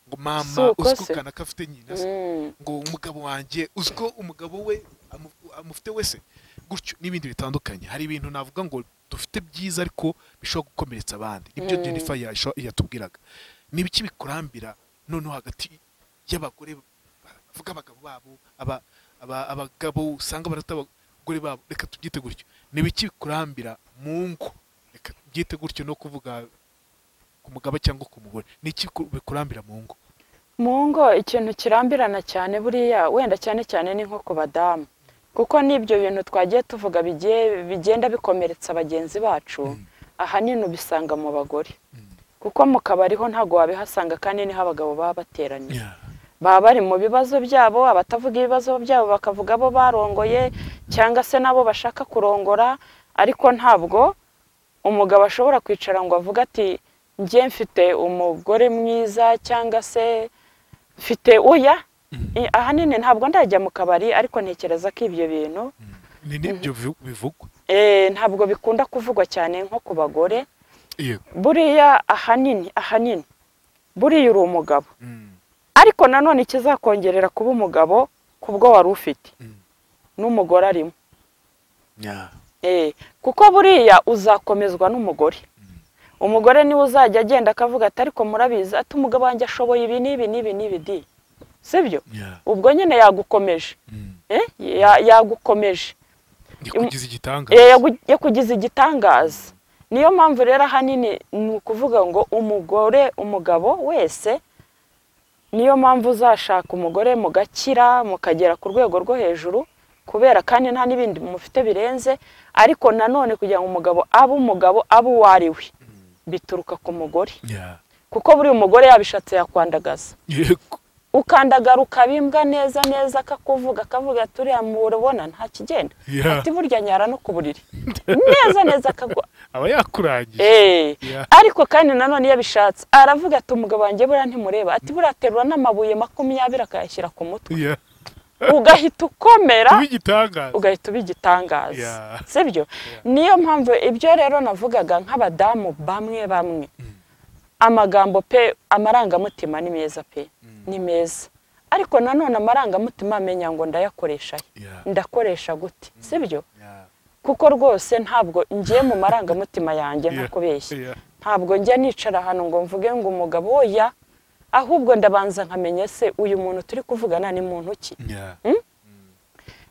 ngo mama Si uko uzi ko se. kanaka afite nyina se mm. ngo umugabo wanjye uzi ko umugabo we amu- amufite wese gutyo n'ibindi bitandukanye hari ibintu navuga ngo dufite byiza ariko bishobora gukomeretsa abandi nibyo Mm. jennifer yasho- yatubwiraga ni ibiki bikurambira noneho hagati y'abagore bavuga abagabo babo aba- aba- abagabo usanga barata abagore babo reka tubyite gutyo ni ibiki bikurambira mu ngo reka tubyite gutyo no kuvuga ku mugabo cyangwa ku mugore ni iki ku- bikurambira mu ngo mu ngo ikintu kirambirana cyane buriya wenda cyane cyane ni nko ku badamu kuko n'ibyo bintu twagiye tuvuga bigiye bigenda bikomeretsa bagenzi bacu ahanini ubisanga mu bagore kuko mu kabari ho ntabwo wabihasanga kandi niho abagabo baba bateraniye Yeah. baba bari mu bibazo byabo abatavuga ibibazo byabo bakavuga abo barongoye cyangwa se n'abo bashaka kurongora ariko ntabwo umugabo ashobora kwicara ngo avuge ati njye mfite umugore mwiza cyangwa se mfite oya I- ahanini ntabwo ndajya mu kabari ariko ntekereza ko ibyo bintu ni n'ibyo bivu- bivugwa eh, ntabwo bikunda kuvugwa cyane nko ku bagore yego buriya ahanini ahanini buriya uri umugabo Mm, ariko nanone ikizakongerera kuba umugabo ku bwo wari ufite mm. n'umugore arimo Yeah. Eh, kuko buriya uzakomezwa n'umugore umugore niwe uzajya agenda akavuga ati ariko murabizi ati umugabo wanjye ashoboye ibi n'ibi n'ibi n'ibi di sibyo Yeah. ubwo nyine yagukomeje Mm. eh? Ya- yagukomeje yakugize igitangaza Eh, yagu- yakugize igitangaza niyo mpamvu rero ahanini ni ukuvuga ngo umugore umugabo wese niyo mpamvu uzashaka umugore mugakira mukagera ku rwego rwo hejuru kubera kandi nta n'ibindi mufite birenze ariko nanone kugira ngo umugabo abe umugabo abe uwo ari we bituruka ku mugore Yeah. kuko buri umugore yabishatse yakwandagaza yego ukandagara ukabimbwa neza neza akakuvuga akavuga ati uriya mubona nta kigenda Yeah. ati burya nyara no ku buriri neza neza akagwa aba yakurangije Eh, Yeah. ariko kandi nanone iyo abishatse aravuga ati umugabo wanjye buriya ntimureba ati buriya aterura n'amabuye makumyabiri akayashyira ku mutwe Yeah. ugahita ukomera kuba igitangaza ugahita uba igitangaza Yeah. sibyo niyo mpamvu ibyo rero navugaga nk'abadamu bamwe bamwe amagambo pe amarangamutima ni meza pe ni meza ariko nanone amarangamutima amenya ngo ndayakoresha he? Yeah. ndakoresha gute sibyo Yeah. kuko rwose ntabwo ngiye mu marangamutima yanjye nta Yeah. kubeshya Yeah. ntabwo njya nicara ahantu ngo mvuge ngo umugabo oya ahubwo ndabanza nkamenya se uyu muntu turi kuvugana ni muntu ki Yeah.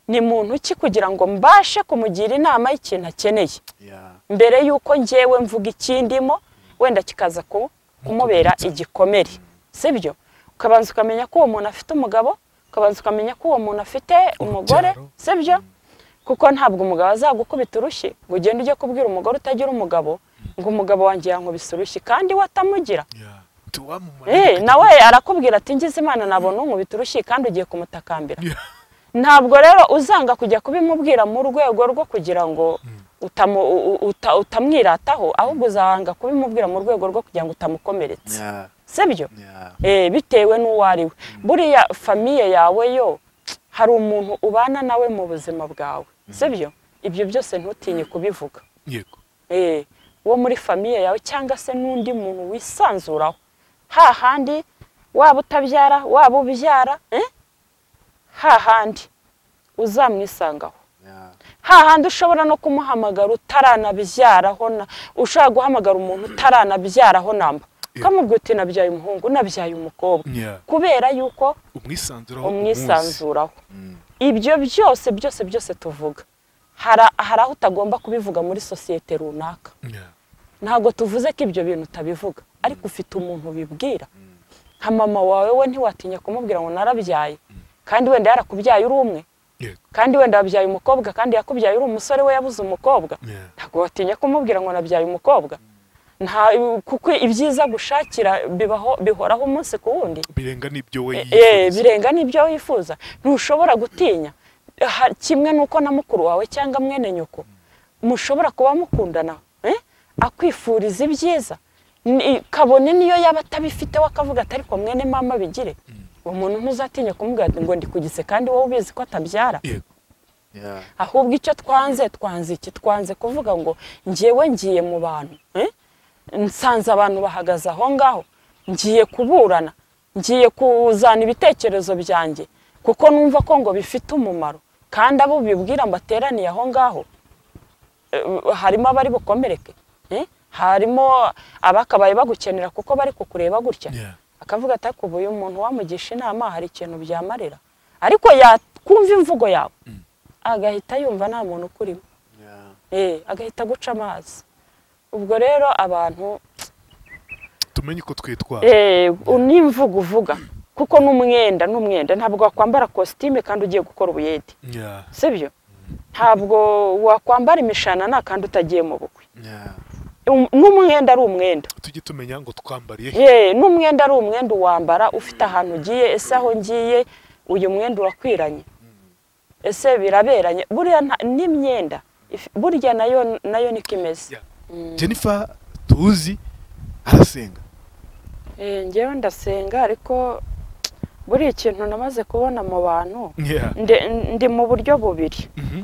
ni muntu ki kugira ngo mbashe kumugira inama y'ikintu akeneye Yeah. mbere y'uko ngewe mvuga ikindimo wenda kikaza ku- kumubera igikomere sibyo ukabanza ukamenya ko uwo muntu afite umugabo ukabanza ukamenya ko uwo muntu afite umugore Urubyaro. sibyo kuko ntabwo umugabo azagukubita urushyi ngo ugende ujye kubwira umugore utagira umugabo ngo umugabo wanjye yankubise urushyi kandi we atamugira Yeah. Tuwamumara Eh, igitangaza. nawe ibyo byose ntutinye kubivuga yego Eh, wo muri famiye yawe cyangwa se n'undi muntu wisanzuraho hahandi waba utabyara waba ubyara eh? hahandi uzamwisangaho Yeah. hahandi ushobora no kumuhamagara utaranabyaraho na- ushobora guhamagara umuntu utaranabyaraho namba ukamubwira uti nabyaye umuhungu nabyaye umukobwa Yeah. kubera yuko umwisanzuraho umunsi. umwisanzuraho ibyo byose byose byose tuvuga hari- hari aho utagomba kubivuga muri sosiyete runaka Yeah. ntabwo tuvuze ko ibyo bintu utabivuga ariko ufite umuntu ubibwira nka mama wawe we ntiwatinya kumubwira ngo narabyaye kandi wenda yarakubyaye uri umwe Yego. kandi wenda wabyaye umukobwa kandi yakubyaye uri umusore we yabuze umukobwa Yeah. ntabwo watinya kumubwira ngo nabyaye umukobwa nta kuko ibyiza gushakira bibaho bihoraho umunsi ku wundi birenga n'ibyo we Eh, yifuza. birenga n'ibyo wifuza ntushobora gutinya Ha- kimwe n'uko na mukuru wawe cyangwa mwene nyoko mushobora kuba mukundana eh? akwifuriza ibyiza Ni- kabone niyo yaba atabifite we akavuga ati ariko mwene mama bigire uwo muntu ntuzatinya kumubwira ngo ndi kugise kandi wowe ubizi ko atabyara yego Yeah. ahubwo icyo twanze twanze iki twanze kuvuga ngo njyewe ngiye mu bantu eh? nsanze abantu bahagaze aho ngaho ngiye kuburana ngiye kuzana ibitekerezo byanjye kuko numva ko ngo bifite umumaro kandi abo bibwira mbateraniye aho ngaho eh, harimo abari bukomereke eh? harimo abakabaye bagukenera kuko bari kukureba gutya Yeah. akavuga ati ariko ubu uyu muntu wamugisha inama hari ikintu byamarira ariko yakumva imvugo yawe agahita yumva nta muntu ukurimo Yeah. eh agahita aguca amazi ubwo rero abantu tumenye uko twitwara eh n'imvugo uvuga kuko n'umwenda n'umwenda ntabwo wakwambara kositime kandi ugiye gukora ubuyede Yeah. sibyo ntabwo wakwambara imishanana kandi utagiye mu bukwe Yeah. Um- n'umwenda ari umwenda tujye tumenya ngo twambariye he. ye n'umwenda ari umwenda uwambara ufite ahantu ugiye ese aho ngiye uyu mwenda urakwiranye ese biraberanye buriya nta- n'imyenda if- burya nayo nayo niko imeze Yeah. jennifer tuzi arasenga Eh, njyewe ndasenga ariko buriya ikintu namaze kubona mu bantu Yeah. nde- ndi mu buryo bubiri Mhm.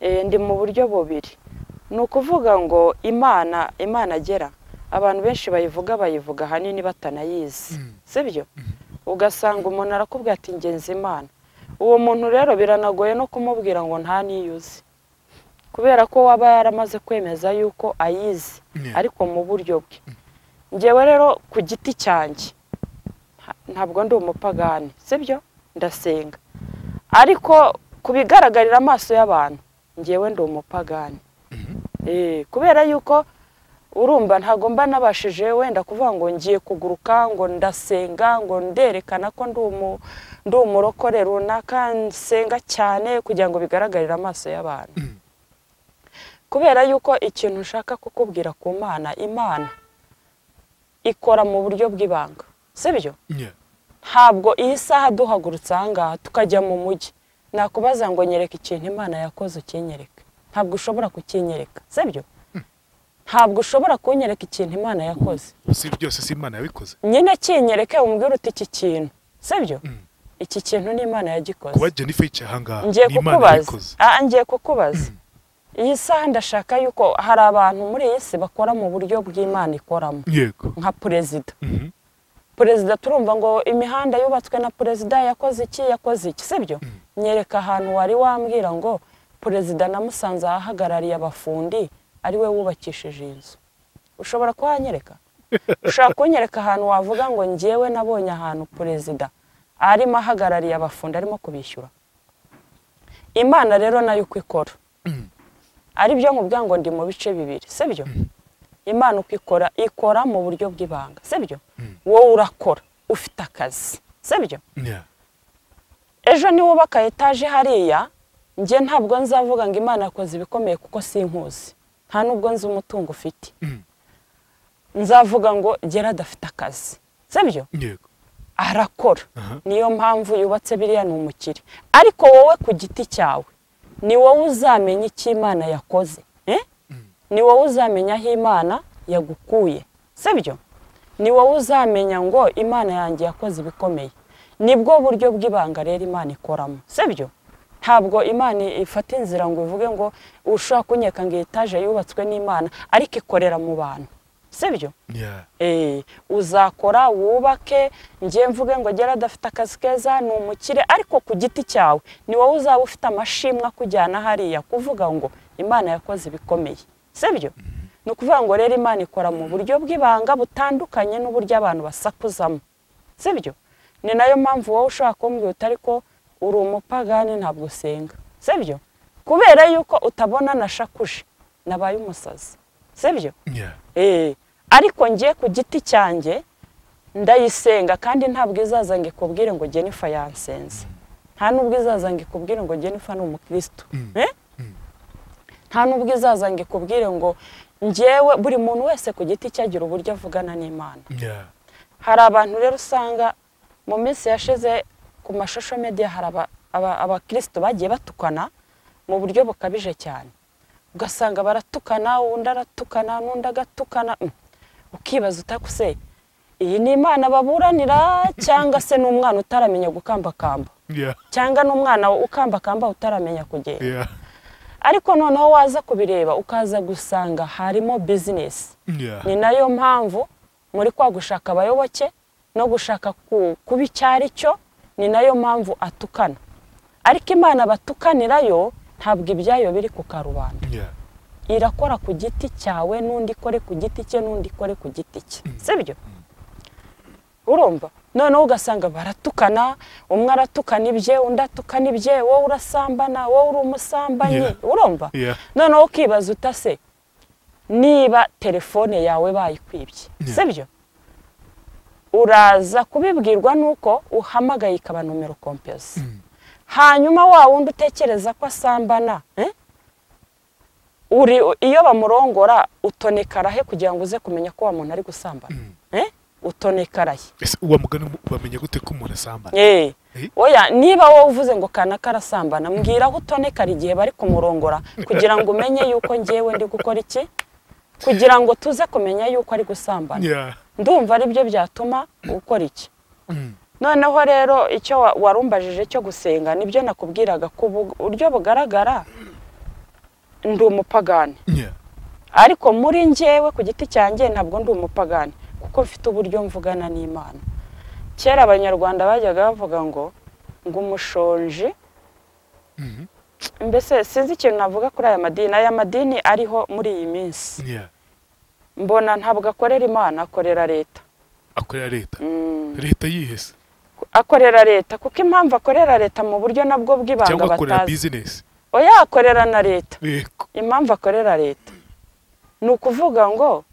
Eh, ndi mu buryo bubiri ni ukuvuga ngo imana imana agera abantu benshi bayivuga bayivuga ahanini batanayizi Mm. sibyo ugasanga umuntu arakubwira ati ngenzi imana uwo muntu rero biranagoye no kumubwira ngo nta niyuzi kubera ko waba yaramaze kwemeza yuko ayizi Yeah. ariko mu buryo bwe ngewe rero ku giti cyanjye nta- ntabwo ndi umupagani sibyo ndasenga ariko ku bigaragarira amaso y'abantu ngewe ndi umupagani Eh, kubera yuko urumva ntabwo mba nabashije wenda kuvuga ngo ngiye kuguruka ngo ndasenga ngo nderekana ko ndi umu- ndi umurokore runaka nsenga cyane kugira ngo bigaragarire amaso y'abantu kubera yuko ikintu ushaka kukubwira ku mana imana ikora mu buryo bw'ibanga sibyo Yeah. ntabwo iyi saha duhagurutse ahangaha tukajya mu mujyi nakubaza ngo nyereka ikintu imana yakoze ukinyereke ntabwo ushobora kukinyereka sibyo ntabwo ushobora kunyereka ikintu imana yakoze si byose si imana yabikoze nyine kinyereke umubwire uti iki kintu sibyo iki kintu ni imana kuba yagikoze jennifer yicaye ahangaha ngiye ni imana kukubaza yabikoze Ah, ngiye kukubaza iyi saha ndashaka yuko hari abantu muri iyi si bakora mu buryo bw'imana ikoramo yego nka perezida Mhm. perezida turumva ngo imihanda yubatswe na perezida yakoze iki yakoze iki sibyo nyereka ahantu wari wambwira ngo perezida namusanze ahahagarariye abafundi ariwe wubakishije iyi nzu ushobora kuhanyereka ushobora kunyereka ahantu wavuga ngo ngewe nabonye ahantu perezida arimo ahagarariye abafundi arimo kubishyura imana rero nayo uko ikora aribyo nkubwira ngo ndi mu bice bibiri sibyo imana uko ikora ikora mu buryo bw'ibanga sibyo wowe urakora ufite akazi sibyo Yeah. ejo niwubaka etaje hariya njye ntabwo nzavuga ngo imana yakoze ibikomeye kuko sinkuzi nta nubwo nzi umutungo ufite nzavuga ngo gera adafite akazi sibyo yego arakora Aha. niyo mpamvu yubatse biriya ni umukire ariko wowe ku giti cyawe ni wowe uzamenya icyo imana yakoze eh? ni wowe uzamenya aho imana yagukuye sibyo ni wowe uzamenya ngo imana yanjye yakoze ibikomeye nibwo buryo bw'ibanga rero imana ikoramo sibyo ntabwo imana ifata inzira ngo ivuge ngo ushobora kunyeka ngo iyi etaje yubatswe n'imana ariko ikorera mu bantu sibyo Yeah. Eh, uzakora wubake njye mvuge ngo gera adafite akazi keza ni umukire ariko ku giti cyawe ni wowe uzaba ufite amashimwe akujyana hariya kuvuga ngo imana yakoze ibikomeye sibyo ni ukuvuga ngo rero imana ikora mu buryo bw'ibanga butandukanye n'uburyo abantu basakuzamo sibyo ni nayo mpamvu wowe ushobora kumbwira ariko uri umupagani ntabwo usenga sibyo kubera yuko utabona na shakuje nabaye umusazi sibyo Yeah. Eh, ariko njye ku giti cyanjye ndayisenga kandi ntabwo izaza ngo ikubwire ngo Jennifer yansenze nta nubwo izaza ngo ikubwire ngo Jennifer ni umukristo Eh? nta nubwo izaza ngo ikubwire ngo njyewe buri muntu wese ku giti cye agira uburyo avugana n'imana Yeah. hari abantu rero usanga mu minsi yashize ku mashusho media hari aba- aba- abakristo bagiye batukana mu buryo bukabije cyane ugasanga baratukana undi aratukana n'undi agatukana Mm. ukibaza utakuse iyi ni imana baburanira cyangwa se ni umwana utaramenya gukambakamba Yeah. cyangwa ni umwana ukambakamba utaramenya kugenda Yeah. ariko noneho waza kubireba ukaza gusanga harimo bizinesi Yeah. ni nayo mpamvu muri kwa gushaka abayoboke no gushaka ku- kuba icyo ari cyo ni nayo mpamvu atukana ariko imana batukanirayo ntabwo ibyayo biri ku karubanda Yeah. irakora ku giti cyawe n'undi ikore ku giti cye n'undi ikore ku giti cye sibyo urumva noneho ugasanga baratukana umwe aratukana ibye undi atukana ibye wowe urasambana wowe uri umusambanyi Yeah. urumva Yeah. noneho ukibaza utase niba telefone yawe bayikwibye Yeah. sibyo uraza kubibwirwa nuko uhamagaye ikaba nomero kompiyusi hanyuma wa wundi utekereza ko asambana eh? uri iyo bamurongora utonekarahe kugira ngo uze kumenya ko wa muntu ari gusambana eh? utonekaraye Ese uwa mugani mu- bamenya gute ko umuntu asambana? Eh. Eh? Oya, niba wowe uvuze ngo kanaka arasambana mbwira aho utonekara igihe bari kumurongora kugira ngo umenye yuko ngewe ndi gukora iki kugira ngo tuze kumenya yuko ari gusambana Yeah. ndumva ari byo byatuma ukora iki Mm. noneho rero icyo wa- warumbajije cyo gusenga nibyo nakubwiraga ku bu- buryo bugaragara ndi umupagani Yeah. ariko muri njyewe ku giti cyanjye ntabwo ndi umupagani kuko mfite uburyo mvugana n'imana kera abanyarwanda bajyaga bavuga ngo ngo umushonji Mhm. mbese sinzi ikintu navuga kuri aya madini aya madini ariho muri iyi minsi Yeah. mbona ntabwo akorera imana akorera leta Akorera leta. Mm, Leta yihese akorera leta kuko impamvu akorera leta mu buryo nabwo bw'ibanga cyangwa akorera batazi business. oya akorera na leta Yego. impamvu akorera leta ni ukuvuga ngo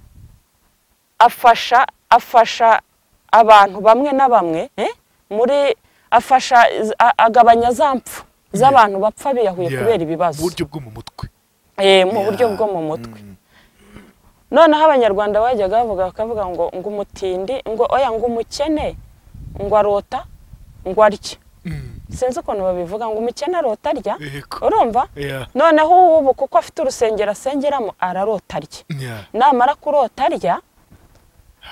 afasha afasha abantu bamwe na bamwe eh, muri afasha z- a- agabanya za mpfu z'abantu bapfa biyahuye Yeah. kubera ibibazo Uburyo bwo mu mutwe. Eh, mu buryo Yeah. bwo mu mutwe Mm. noneho abanyarwanda bajyaga bavuga bakavuga ngo ngo umutindi ngo oya ngo umukene ngo arota ngo arye Mm. sinzi ukuntu babivuga ngo umukene arota arya Yego. urumva Yeah. noneho ubu kuko afite urusengero asengeramo ararota arya Yeah. namara kurota arya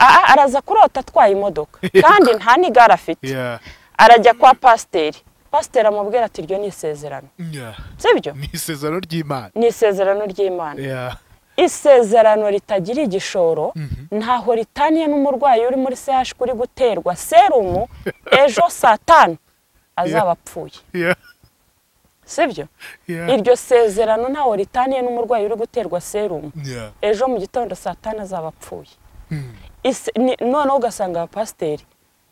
a- a- araza kurota atwaye imodoka kandi nta n'igare afite Yeah. arajya kwa pasiteri pasiteri amubwira ati iryo ni isezerano Yeah. sibyo Ni isezerano ry'Imana. ni isezerano ry'imana Yeah. isezerano ritagira igishoro ntaho ritaniye n'umurwayi uri muri CH uri guterwa serumu ejo saa tanu azaba apfuye Yeah. sibyo Yeah. iryo sezerano ntaho ritaniye n'umurwayi uri guterwa serumu Yeah. ejo mu gitondo saa tanu azaba apfuye Mm. Ise- ni- noneho ugasanga abapasiteri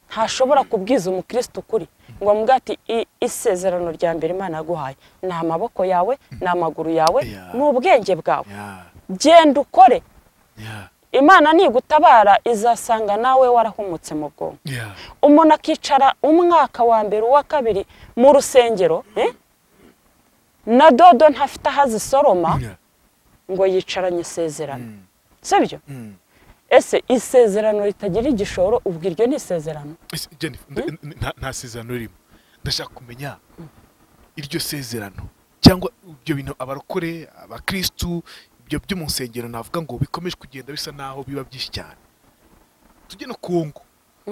ntashobora kubwiza umukristo ukuri ngo amubwire ati "I- isezerano rya mbere imana yaguhaye ni amaboko yawe ni amaguru yawe Yeah. ni ubwenge bwawe Yeah. genda ukore Yeah. imana nigutabara izasanga nawe warahumutse mu bwonko Yeah. umuntu akicara umwaka wa mbere uwa kabiri mu rusengero eh? na dodo ntafite aho azisoroma Yeah. ngo yicaranye isezerano Mm. sibyo Mm. ese isezerano ritagira igishoro ubwo iryo ni isezerano Ese, Jennifer, nda- n- nta- nta sezerano ririmo ndashaka kumenya iryo sezerano cyangwa ibyo bintu abarokore abakirisitu ibyo byo mu nsengero navuga ngo bikomeje kugenda bisa naho biba byinshi cyane tujye no ku ngo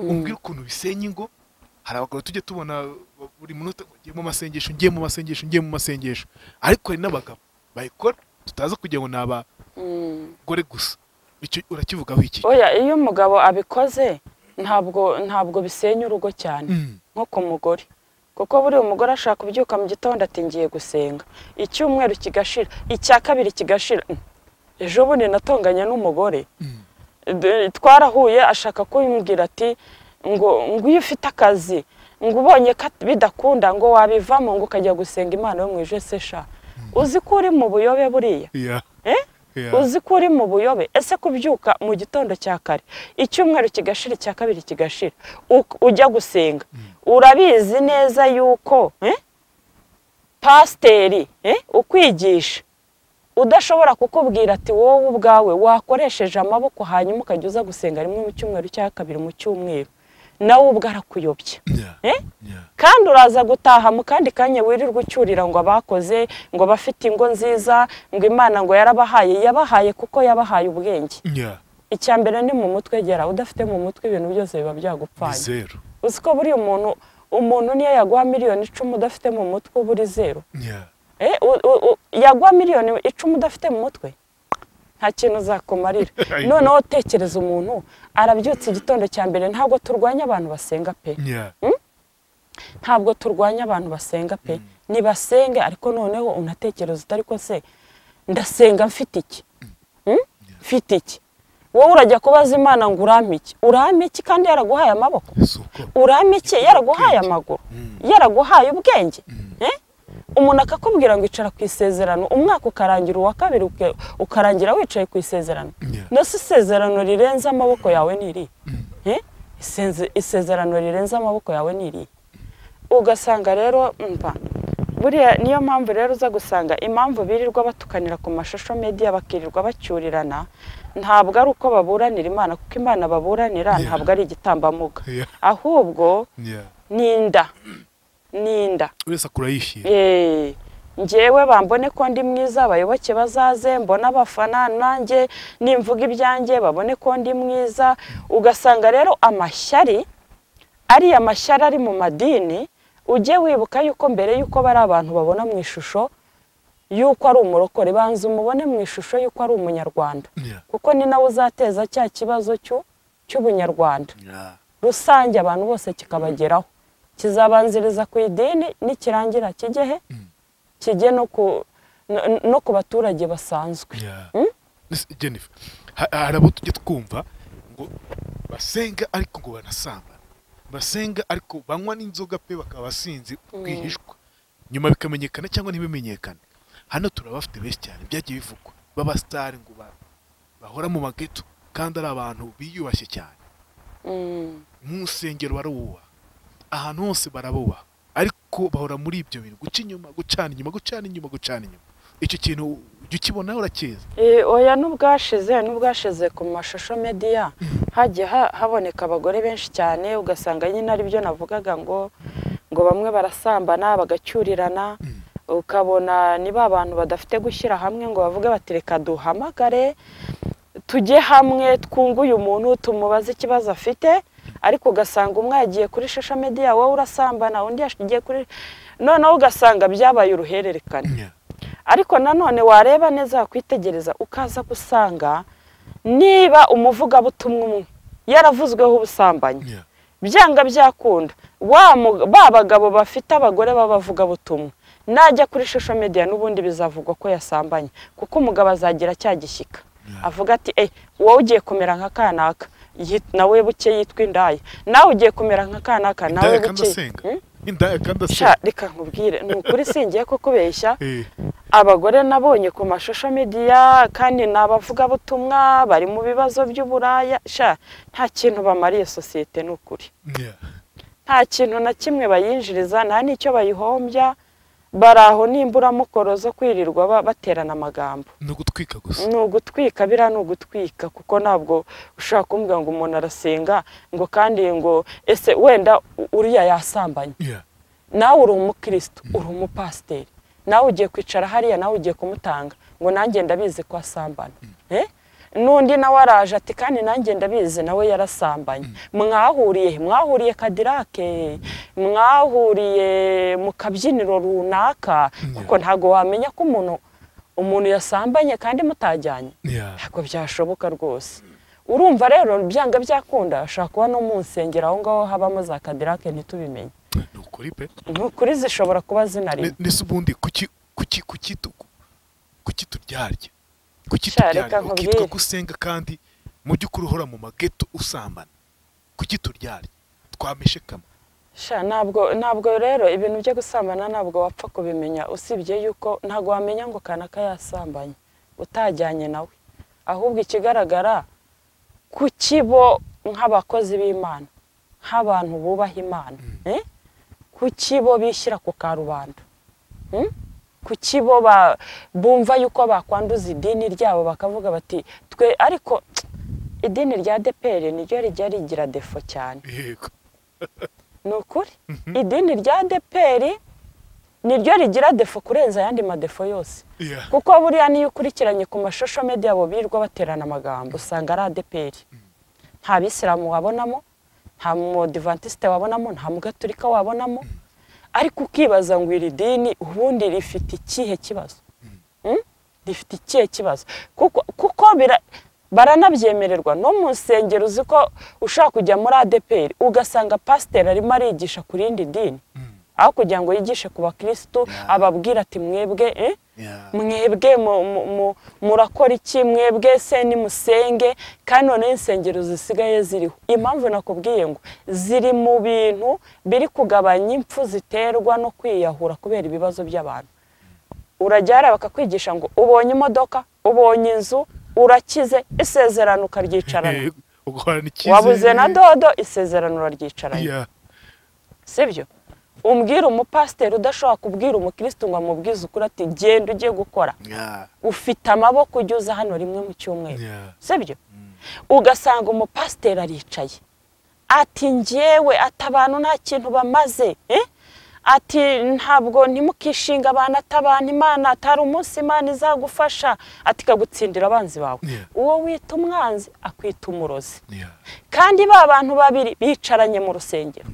umbwire ukuntu bisenya ingo hari abagabo tujya tubona buri munota ngiye mu masengesho ngiye mu masengesho ngiye mu masengesho ariko hari n'abagabo bayikora tutaza kugira ngo ni abagore gusa icyo urakivugaho iki oya iyo umugabo abikoze ntabwo ntabwo bisenya urugo cyane Mm. nko ku mugore kuko buriya umugore ashaka kubyuka mu gitondo ati ngiye gusenga icyumweru kigashira icya kabiri kigashira Mm. ejo bundi natonganye n'umugore Mm. D- twarahuye ashaka kumbwira ati ngo ngo iyo ufite akazi ngo ubonye ko at- bidakunda ngo wabivamo ngo ukajya gusenga imana yo mu ijuru se sha uzi ko uri mu buyobe buriya Yeah, eh? yeah. uzi ko uri mu buyobe ese kubyuka mu gitondo cya kare icyumweru kigashira icya kabiri kigashira u- ujya gusenga urabizi neza yuko eh, pasiteri eh, ukwigisha udashobora kukubwira ati wowe ubwawe wakoresheje amaboko hanyuma ukajya uza gusenga rimwe mu cyumweru cya kabiri mu cyumweru nawe ubwo arakuyobya Yeah, eh? yeah. kandi uraza gutaha mu kandi kanya wirirwa ucyurira ngo abakoze ngo bafite ingo nziza ngo imana ngo yarabahaye yabahaye kuko yabahaye ubwenge Yeah. icya mbere ni mu mutwe gera udafite mu mutwe ibintu byose biba ni byagupfanye zeru uzi ko buriya umuntu umuntu niyo yaguha miliyoni icumi udafite mu mutwe uba uri zeru Yeah. Eh, u- u- u- yaguha miliyoni icumi udafite mu mutwe nta kintu uzakumarira Ayiwa. noneho utekereza umuntu arabyutse igitondo cya mbere ntabwo turwanya abantu basenga pe Yeah. ntabwo turwanya abantu basenga pe ntibasenge ariko noneho unatekereza utari ko se ndasenga mfite iki Hmm? mfite iki wowe urajya kubaza imana ngo urampe iki urampe iki kandi yaraguhaye amaboko si uko urampe iki yaraguhaye amaguru yaraguhaye ubwenge Eh? umuntu akakubwira ngo icara ku isezerano umwaka ukarangira uwa kabiri uke- ukarangira wicaye ku isezerano Yeah. no si isezerano rirenze amaboko yawe ni irihe Eh? Isenze- isezerano rirenze amaboko yawe ni irihe ugasanga rero mva buriya niyo mpamvu rero uza gusanga impamvu birirwa batukanira ku mashusho media bakirirwa bacyurirana ntabwo ari uko baburanira imana kuko imana baburanira Yeah. ntabwo ari igitambambuga Yeah. ahubwo Yeah. ninda ninda wese akurayishyira Eh, njyewe bambone ko ndi mwiza abayoboke bazaze mbona abafana nanjye nimvuga ibyanjye babone ko ndi mwiza ugasanga rero amashyari ariya mashyari ari mu madini ujye wibuka yuko mbere yuko bari abantu babona mu ishusho yuko ari umurokore banza umubone mu ishusho yuko ari umunyarwanda Yeah. kuko ni nawe uzateza cya kibazo cy'u- cy'ubunyarwanda Yeah. rusange abantu bose kikabageraho kizabanziriza ku idini nikirangira kijyehe kijye no ku no- no ku baturage basanzwe Yeah. Ese, jennifer ha- hari abo tujya twumva ngo basenga ariko ngo banasambana basenga ariko banywa n'inzoga pe bakaba basinzi rwihishwa nyuma bikamenyekana cyangwa ntibimenyekane hano turabafite benshi cyane byagiye bivugwa b'abasitari ngo ba- bahora mu mageto kandi ari abantu biyubashye cyane Mm. mu nsengero barawubaha ahantu hose barabubaha ariko bahora muri ibyo bintu guca inyuma gucana inyuma gucana inyuma gucana inyuma icyo kintu ujya ukibona urakizi Eh, oya n'ubwashize n'ubwashize ku mashusho mediya hagiye ha- haboneka abagore benshi cyane ugasanga nyine ari byo navugaga ngo ngo bamwe barasambana bagacyurirana ukabona ni ba bantu badafite gushyira hamwe ngo bavuge bati reka duhamagare tujye hamwe twunge uyu muntu tumubaze ikibazo afite ariko ugasanga umwe yagiye kuri shasha mediya wowe urasambana undi yagiye kuri noneho ugasanga byabaye uruhererekane ariko nanone wareba neza wakwitegereza ukaza gusanga niba umuvugabutumwa umwe yaravuzweho ubusambanyi Yeah. byanga byakunda wa mu- ba bagabo bafite abagore b'abavugabutumwa najya kuri shosho mediya n'ubundi bizavugwa ko yasambanye kuko umugabo azagira cyagishyika avuga ati eh wowe ugiye kumera nka kanaka yi- nawe buke yitwa indaya nawe ugiye kumera nka kanaka nawe indaya kandi buke asenga Hmm? indaya kandi sha asenga reka nkubwire ni ukuri singiye kukubeshya Eh, abagore nabonye ku mashusho mediya kandi ni abavugabutumwa bari mu bibazo by'uburaya sha nta kintu bamariye sosiyete ni ukuri yeah. nta kintu na kimwe bayinjiriza nta n'icyo bayihombya bari aho nimburamukoro zo kwirirwa ba- baterana amagambo ni ugutwika gusa ni ugutwika biriya ni ugutwika kuko ntabwo ushobora kumbwira ngo umuntu arasenga ngo kandi ngo ese wenda u- uriya yasambanye Yeah. nawe uri umukristo uri umupasiteri nawe ugiye kwicara hariya nawe ugiye kumutanga ngo nanjye ndabizi ko asambana Eh? n'undi nawe araje ati kandi nanjye ndabizi nawe yarasambanye mwahuriye he? mwahuriye kadirake mwahuriye mu kabyiniro runaka kuko ntabwo wamenya ko umuntu umuntu yasambanye kandi mutajyanye Yeah. ntabwo byashoboka rwose urumva rero byanga byakunda ashobora kuba no mu nsengero aho ngaho habamo za kadirake ntitubimenye ni ukuri pe ni ukuri zishobora kuba zinari Ne- nese ubundi kuki kuki kuki tu- kuki turyarya kuki Sha, turyarya reka nkubwire. ukitwa gusenga kandi mu by'ukuri uhora mu mageto usambana kuki turyarya twameshe kama Sha, ntabwo ntabwo rero ibintu byo gusambana ntabwo wapfa kubimenya usibye yuko ntabwo wamenya ngo kanaka yasambanye utajyanye nawe ahubwo ikigaragara kukibo nk'abakozi b'imana nk'abantu bubaha imana eh? kukibo bishyira ku karubanda Mm? kuki bo ba- bumva yuko bakwanduza idini ryabo bakavuga bati twe ariko idini rya depere niryo rijya rigira defo cyane yego ni ukuri idini rya deperi niryo rigira defo kurenza ayandi madefo yose Yeah. kuko buriya niyo ukurikiranye ku mashusho media abo birirwa baterana amagambo usanga ari adeperi nta bisilamu wabonamo nta modivantisite wabonamo nta mugaturika wabonamo ariko ukibaza ngo iri dini ubundi rifite ikihe kibazo Mm? rifite ikihe kibazo kuko kuko bara- baranabyemererwa no mu nsengero uzi ko ushaka kujya muri adeperi ugasanga pasiteri arimo arigisha ku rindi dini aho kugira ngo yigishe ku bakirisitu Yeah. ababwira ati mwebwe eh? Yeah. mwebwe mu- mu- mu- murakora iki mwebwe se nimusenge kandi noneho insengero zisigaye ziriho impamvu nakubwiye ngo ziri mu bintu biri kugabanya impfu ziterwa no kwiyahura kubera ibibazo by'abantu urajyara bakakwigisha ngo ubonye imodoka ubonye inzu urakize isezerano ukaryicarana Yego, uguhorana icyizere wabuze na dodo isezerano uraryicaranye Yeah. sibyo umbwira umupasiteri udashobora kubwira umukirisitu ngo amubwize ukuri ati genda ugiye gukora Yeah. ufite amaboko ujya uza hano rimwe mu cyumweru Yeah. sibyo ugasanga umupasiteri aricaye ati ngewe ati abantu nta kintu bamaze eh? ati ntabwo ntimukishinga abantu atabana imana atari umunsi imana izagufasha ati kagutsindira abanzi bawe Yeah. uwo wita umwanzi akwita umurozi Yeah. kandi ba bantu babiri bicaranye mu rusengero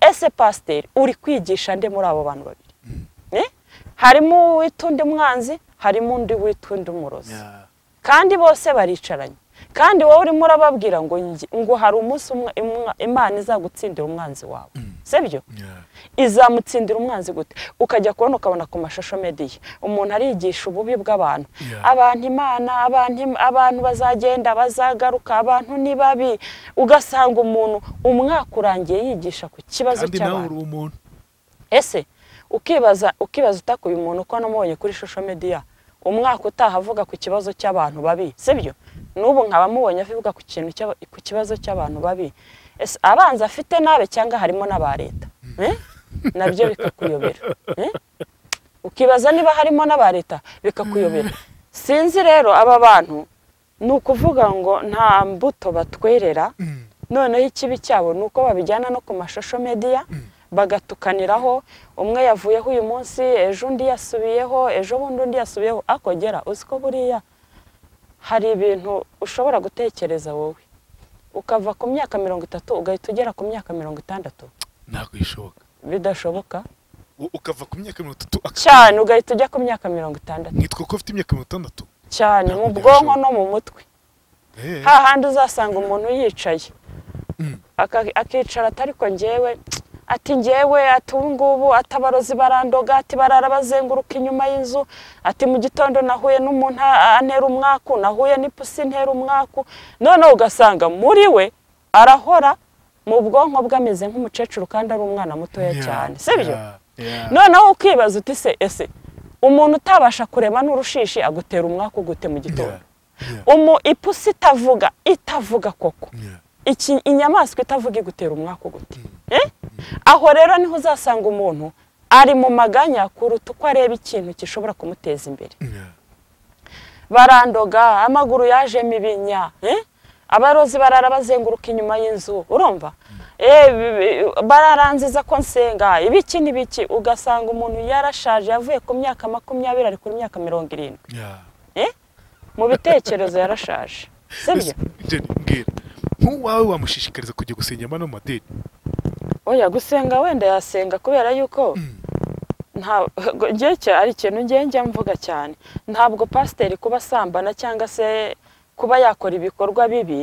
ese pasiteri uri kwigisha nde muri abo bantu babiri Eh? harimo uwita undi mwanzi harimo undi wita undi umurozi Yeah. kandi bose baricaranye kandi wowe urimo urababwira ngo nge- ngo hari umunsi umwe- imwa- imana izagutsindira umwanzi wawe sibyo Yeah. izamutsindira umwanzi gute ukajya kubona ukabona ku mashusho mediya umuntu arigisha ububi bw'abantu Yeah. abantu imana abantu im- abantu bazagenda bazagaruka abantu ni babi ugasanga umuntu umwaka urangiye yigisha ku kibazo kandi nawe cy'abantu uri umuntu ese ukibaza ukibaza utakuye umuntu ko namubonye kuri social media umwaka utaha avuga ku kibazo cy'abantu babi sibyo n'ubu nkaba mubonye avuga ku kintu cy'aba- ku kibazo cy'abantu babi ese abanza afite nabe cyangwa harimo n'aba leta Eh? nabyo bikakuyobera Eh? ukibaza niba harimo n'aba leta bikakuyobera sinzi rero aba bantu ni ukuvuga ngo nta mbuto batwerera noneho ikibi cyabo ni uko babijyana no ku mashusho mediya bagatukaniraho umwe yavuyeho uyu munsi ejo undi yasubiyeho ejo bundi undi yasubiyeho akogera uzi ko buriya hari ibintu ushobora gutekereza wowe ukava ku myaka mirongo itatu ugahita ugera ku myaka mirongo itandatu ntabwo bishoboka bidashoboka U- ukava ku myaka mirongo itatu aka- cyane ugahita ujya ku myaka mirongo itandatu nkitwa ko ufite imyaka mirongo itandatu cyane mu Ntabwo bwonko byashoboka. no mu mutwe Eh. hahandi uzasanga umuntu yicaye Mm. Aka- akicara ati ariko njyewe ati njyewe ati ubu ngubu ati abarozi barandoga ati barara bazenguruka inyuma y'inzu ati mu gitondo nahuye n'umuntu a- antera umwaku nahuye n'ipusi intera umwaku noneho ugasanga muri we arahora mu bwonko bwe ameze nk'umukecuru kandi ari umwana mutoya Yeah. cyane sibyo Yeah. Yeah. noneho ukibaza uti se ese umuntu utabasha kureba n'urushishi agutera umwaku gute mu gitondo Yeah. Yeah. umu ipusi itavuga itavuga koko Yeah. iki inyamaswa itavuga igutera umwaka gute Eh? aho rero niho uzasanga umuntu ari mu maganya kuruta uko areba ikintu gishobora kumuteza imbere Yeah. barandoga amaguru yajemo ibinya eh? abarozi barara bazenguruka inyuma y'inzu urumva Eh, bi- bi- bararanziza ko nsenga ibiki n'ibiki ugasanga umuntu yarashaje yavuye ku myaka makumyabiri ari ku myaka mirongo irindwi Yeah. mu bitekerezo yarashaje sibyo Jenny, mbwira nk'uwawe wamushishikariza kujya gusenga amano mu madini oya gusenga wenda yasenga kubera yuko ntabwo njye cya- ari ikintu njye njya mvuga cyane ntabwo pasiteri kuba asambana cyangwa se kuba yakora ibikorwa bibi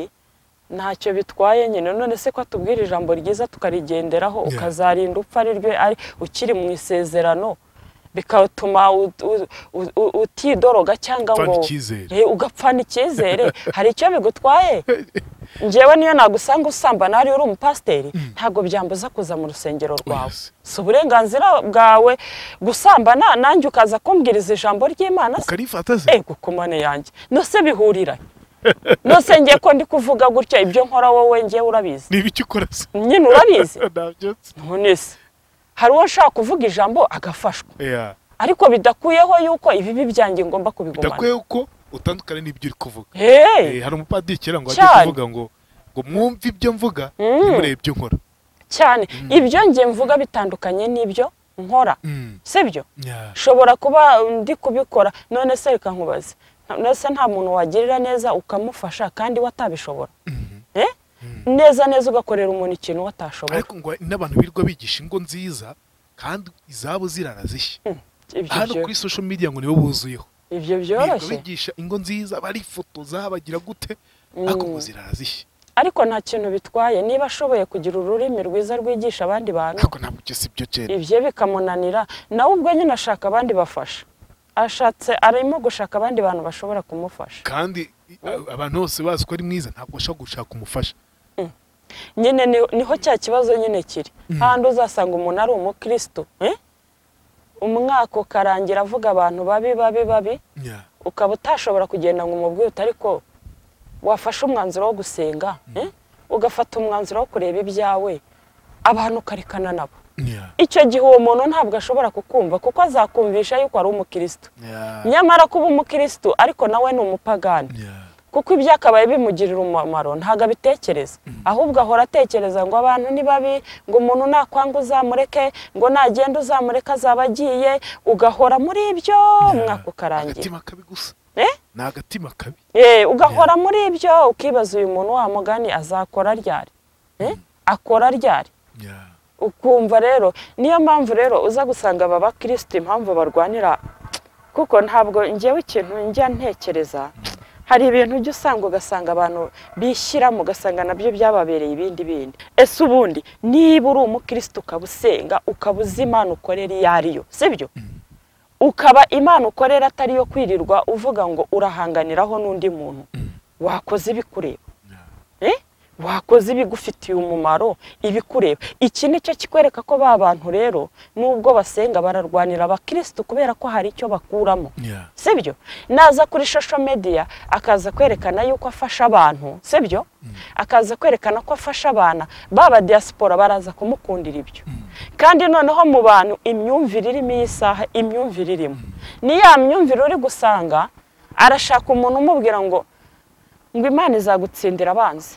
ntacyo bitwaye nyine none se ko atubwira ijambo ryiza tukarigenderaho Yeah. ukazarinda upfa ari ryo ari ukiri mu isezerano bikatuma u- u- u- u- utidoroga cyangwa Upfana ngo icyizere. Eh, ugapfana icyizere hari icyo bigutwaye njyewe niyo nagusanga usambana hariya uri umupasiteri ntabwo byambuza kuza mu rusengero rwawe Yes. si uburenganzira bwawe gusambana nanjye ukaza kumbwiriza ijambo ry'imana se ukarifata se ego kumane yanjye nose bihurira nose ngiye ko ndi kuvuga gutya ibyo nkora wowe ngewe urabizi niba icyo ukora se nyine urabizi ntabyo nzi ntunese hari uwo nshaka kuvuga ijambo agafashwa Yeah. ariko bidakuyeho yuko ibibi byanjye ngomba kubigumana bidakwiye ko utandukane n'ibyo uri kuvuga Hey! Eh, hari umupadiri kera ngo ajye Cyane. kuvuga ngo ngo mwumve ibyo mvuga ntimurebe ibyo nkora cyane ibyo njye mvuga bitandukanye n'ibyo nkora Mm. sibyo Yeah. nshobora kuba ndi kubikora none se reka nkubaze Nta- none se nta muntu wagirira neza ukamufasha kandi we atabishobora Eh? neza neza ugakorera umuntu ikintu we atashobora ariko ngo n'abantu birirwa bigisha ingo nziza kandi izabo zirarazishya ibyo hano byo- kuri social media ngo nibo buzuyeho ibyo birirwa byoroshye bigisha ingo nziza barifotoza bagira gute ariko ngo zirarazishya ariko nta kintu bitwaye niba ashoboye kugira ururimi rwiza rwigisha abandi bantu ariko ntabwo ibyo si byo cyera ibyo bikamunanira nawe ubwo nyine ashaka abandi bafasha ashatse arimo gushaka abandi bantu bashobora kumufasha kandi i- a- abantu bose bazi ko ari mwiza ntabwo ashobora gushaka umufasha nyine ni- niho cya kibazo nyine kiri handi uzasanga umuntu ari umukristo eh? umwaka ukarangira avuga abantu babi babi babi Yeah. ukaba utashobora kugenda ngo umubwire ariko wafashe umwanzuro wo gusenga eh? ugafata umwanzuro wo kureba ibyawe abantu ukarekana nabo Yeah. icyo gihe uwo muntu ntabwo ashobora kukumva kuko azakumvisha yuko ari umukristo Yeah. nyamara kuba umukristo ariko nawe ni umupagani Yeah. kuko ibyakabaye bimugirira umumaro ntabwo abitekereza ahubwo ahora atekereza ngo abantu ni babi ngo umuntu nakwanga uzamureke ngo nagenda uzamureke azaba agiye ugahora muri ibyo umwaka ukarangira agatima kabi gusa Eh? ni agatima kabi Eh, ugahora muri ibyo ukibaza uyu muntu wa mugani azakora ryari Eh? akora ryari Yeah. ukumva rero niyo mpamvu rero uza gusanga aba bakirisitu impamvu barwanira kuko ntabwo ngewe ikintu njya ntekereza hari ibintu ujya usanga ugasanga abantu bishyiramo ugasanga nabyo byababereye ibindi bindi ese ubundi niba uri umukirisitu ukaba usenga ukaba uzi imana ukorera iyo ariyo sibyo ukaba imana ukorera atari iyo kwirirwa uvuga ngo urahanganiraho n'undi muntu wakoze ibikureba Eh? wakoze ibigufitiye umumaro ibikureba iki ni cyo kikwereka ko ba bantu rero nubwo basenga bararwanira abakirisitu kubera ko hari icyo bakuramo Yeah. sibyo naza kuri social media akaza kwerekana yuko afasha abantu sibyo akaza kwerekana ko afasha abana baba diaspora baraza kumukundira ibyo kandi noneho mu bantu imyumvire irimo iyi saha imyumvire irimo ni ya myumvire uri gusanga arashaka umuntu umubwira ngo ngo imana izagutsindira abanzi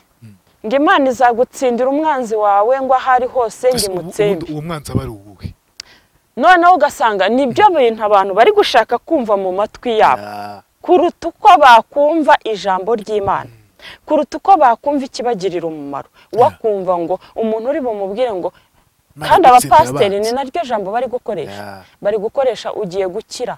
ngo imana izagutsindira umwanzi wawe ngo aho ari hose ngo Ese ubu- imutsembe ubu- uwo mwanzi aba ari uwuhe noneho ugasanga nibyo bintu abantu bari gushaka kumva mu matwi yabo kuruta uko bakumva ijambo ry'imana kuruta uko bakumva ikibagirira umumaro wakumva ngo umuntu uri bumubwire ngo Imana kandi igutsinda abapasiteri abanzi. ni naryo jambo bari gukoresha Yeah. bari gukoresha ugiye gukira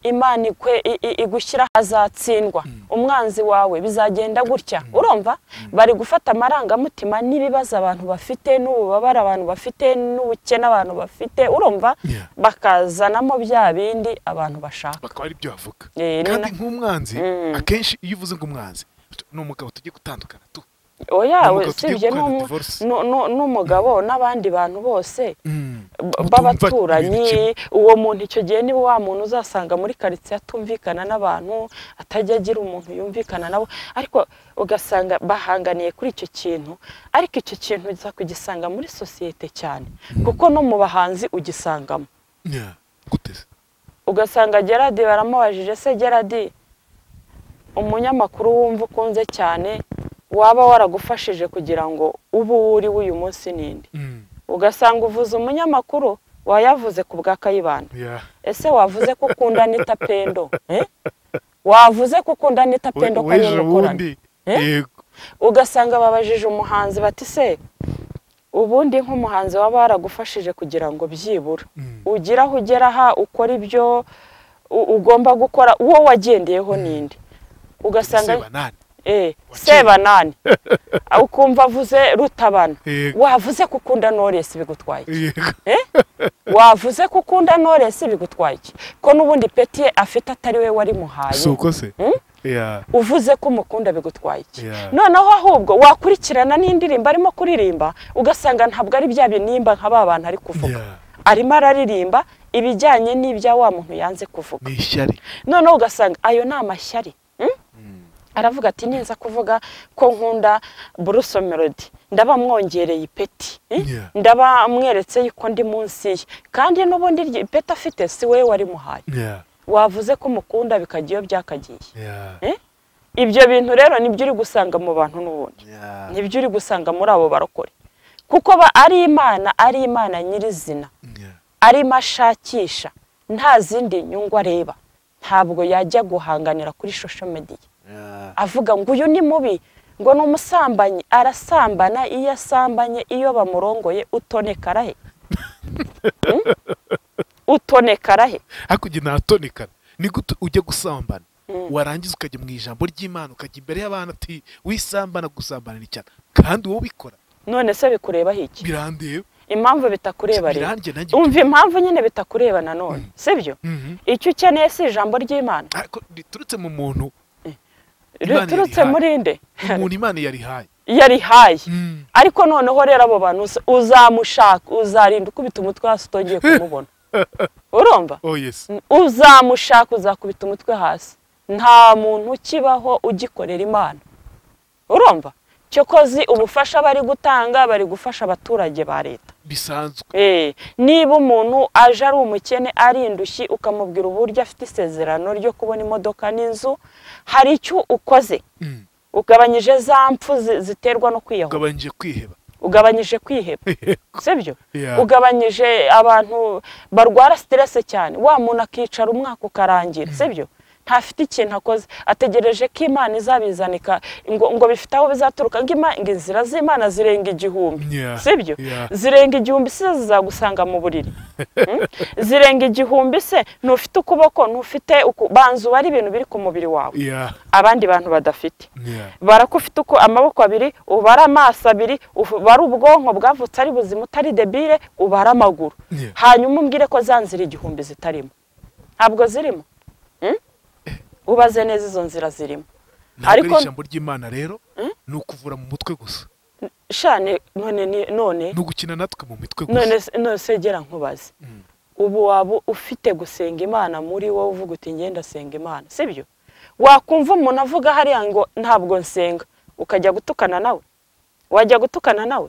imana ikwe- i- i- igushyira ahazatsindwa umwanzi wawe bizagenda gutya urumva bari gufata amarangamutima n'ibibazo abantu bafite n'ububabare abantu bafite n'ubukene abantu bafite urumva Yeah. bakazanamo bya bindi abantu bashaka bakaba ari byo bavuga Eh, ni kandi na- nk'umwanzi Mm. akenshi iyo uvuze ngo umwanzi ni umugabo tugiye gutandukana tu oya Ni umugabo tugiye usibye gukorana n'umu- divorce. nu- nu- n'umugabo n'abandi bantu bose b- Utumva ibintu kimwe. b'abaturanyi uwo muntu icyo gihe niba wa muntu uzasanga muri karitsiye atumvikana n'abantu atajya agira umuntu yumvikana nabo ariko ugasanga bahanganiye kuri icyo kintu ariko icyo kintu uza kugisanga muri sosiyete cyane kuko no mu bahanzi ugisangamo Yeah. gute se ugasanga geradi baramubajije se geradi umunyamakuru wumva ukunze cyane waba waragufashije kugira ngo ube uwo uri w'uyu munsi n'indi Mm. ugasanga uvuze umunyamakuru wayavuze ku bwa kayibanda Yeah. ese wavuze ko ukunda nita pendo eh? wavuze ko ukunda nita We- pendo weje kayibanda ubundi yego ugasanga babajije umuhanzi bati se ubundi nk'umuhanzi waba waragufashije kugira ngo byibura Mm. ugire aho ugera aha ukora ibyo u- ugomba gukora uwo wagendeyeho ninde ugasanga seba nani eh, Wakinnye. sebanani ukumva avuze rutabana yego wavuze ko ukunda noresi bigutwaye iki? yego wavuze ko ukunda noresi bigutwaye iki ko n'ubundi petiye afite atari we wari muhaye si uko se Mm? Yeah, uvuze ko umukunda bigutwaye iki Yeah. noneho ahubwo wakurikirana n'indirimbo arimo kuririmba ugasanga ntabwo ari bya binimba nka ba bantu ari kuvuga yeah. arimo araririmba ibijyanye n'ibya wa muntu yanze kuvuga ni ishyari noneho ugasanga ayo ni amashyari mm? aravuga ati neza kuvuga ko nkunda buruso melody ndaba mwongereye ipeti mm? Yeah. ndaba mweretse yuko ndi munsi ye kandi n'ubundi iryo ipeti afite si we wari muhaye Yeah, wavuze ko umukunda bikajya iyo byakagiye yeah, Eh? ibyo bintu rero nibyo uri gusanga mu bantu n'ubundi yeah. nibyo uri gusanga muri abo barokore kuko ba ari imana ari imana nyirizina Yeah. arimo ashakisha nta zindi nyungu areba ntabwo yajya guhanganira kuri shosho mediya Yeah. avuga ngo uyu ni mubi ngo ni umusambanyi arasambana iyo asambanye iyo bamurongoye utoneka arahe Hmm? utoneka arahe hakurya ntatonekana ni gute ujya gusambana warangiza ukajya mu ijambo ry'imana ukajya imbere y'abantu ati wisambana gusambana ni cyane kandi wowe ubikora none se bikurebaho iki birandeba impamvu bitakureba rero biranjye nanjye umva impamvu nyine bitakureba nanone sibyo Mhm. icyo ukeneye si ijambo ry'imana ariko riturutse mu muntu Imana riturutse yarihaye. muri nde umuntu imana yarihaye yarihaye Mm. ariko noneho rero abo bantu uza- uzamushaka uzarinda ukubita umutwe hasi utongeye kumubona urumva oh yes uzamushaka uzakubita umutwe hasi nta muntu ukibaho ugikorera imana urumva cyokozi ubufasha bari gutanga bari gufasha abaturage ba leta bisanzwe Eh, niba umuntu aje ari umukene ari indushyi ukamubwira uburyo afite isezerano ryo kubona imodoka n'inzu hari icyo ukoze Mm. ugabanyije za mpfu zi- ziterwa no kwiyahura ugabanyije kwiheba ugabanyije kwiheba sibyo Yeah. ugabanyije abantu barwara siterese cyane wa muntu akicara umwaka ukarangira sibyo ntafite ikintu akoze ategereje ko imana izabizanika ngo, ngo bifite aho bizaturuka ngo Ima- ngo inzira z'imana zirenga igihumbi Yeah. sibyo Yeah. zirenga igihumbi se zizagusanga mu buriri Hmm? zirenga igihumbi se ntufite ukuboko ntufite uku- banza uba ari ibintu biri ku mubiri wawe Yeah. abandi bantu badafite Yeah. barakufite uko amaboko abiri ubara amaso abiri ubara ubwonko bwavutse ari buzima utari debire ubara amaguru Yeah. hanyuma umbwire ko za nzira igihumbi zitarimo ntabwo zirimo Hmm? ubaze neza izo nzira zirimo ntabwo Ariko- ari ijambo ry'imana rero ni ukuvura mu mutwe gusa shane none ni- none ni ugukina natwe mu mitwe gusa none se- none segera nkubaze ubu waba ufite gusenga imana muri wowe uvuga uti ngenda senga imana sibyo wakumva umuntu avuga hariya ngo ntabwo nsenga ukajya gutukana nawe wajya gutukana nawe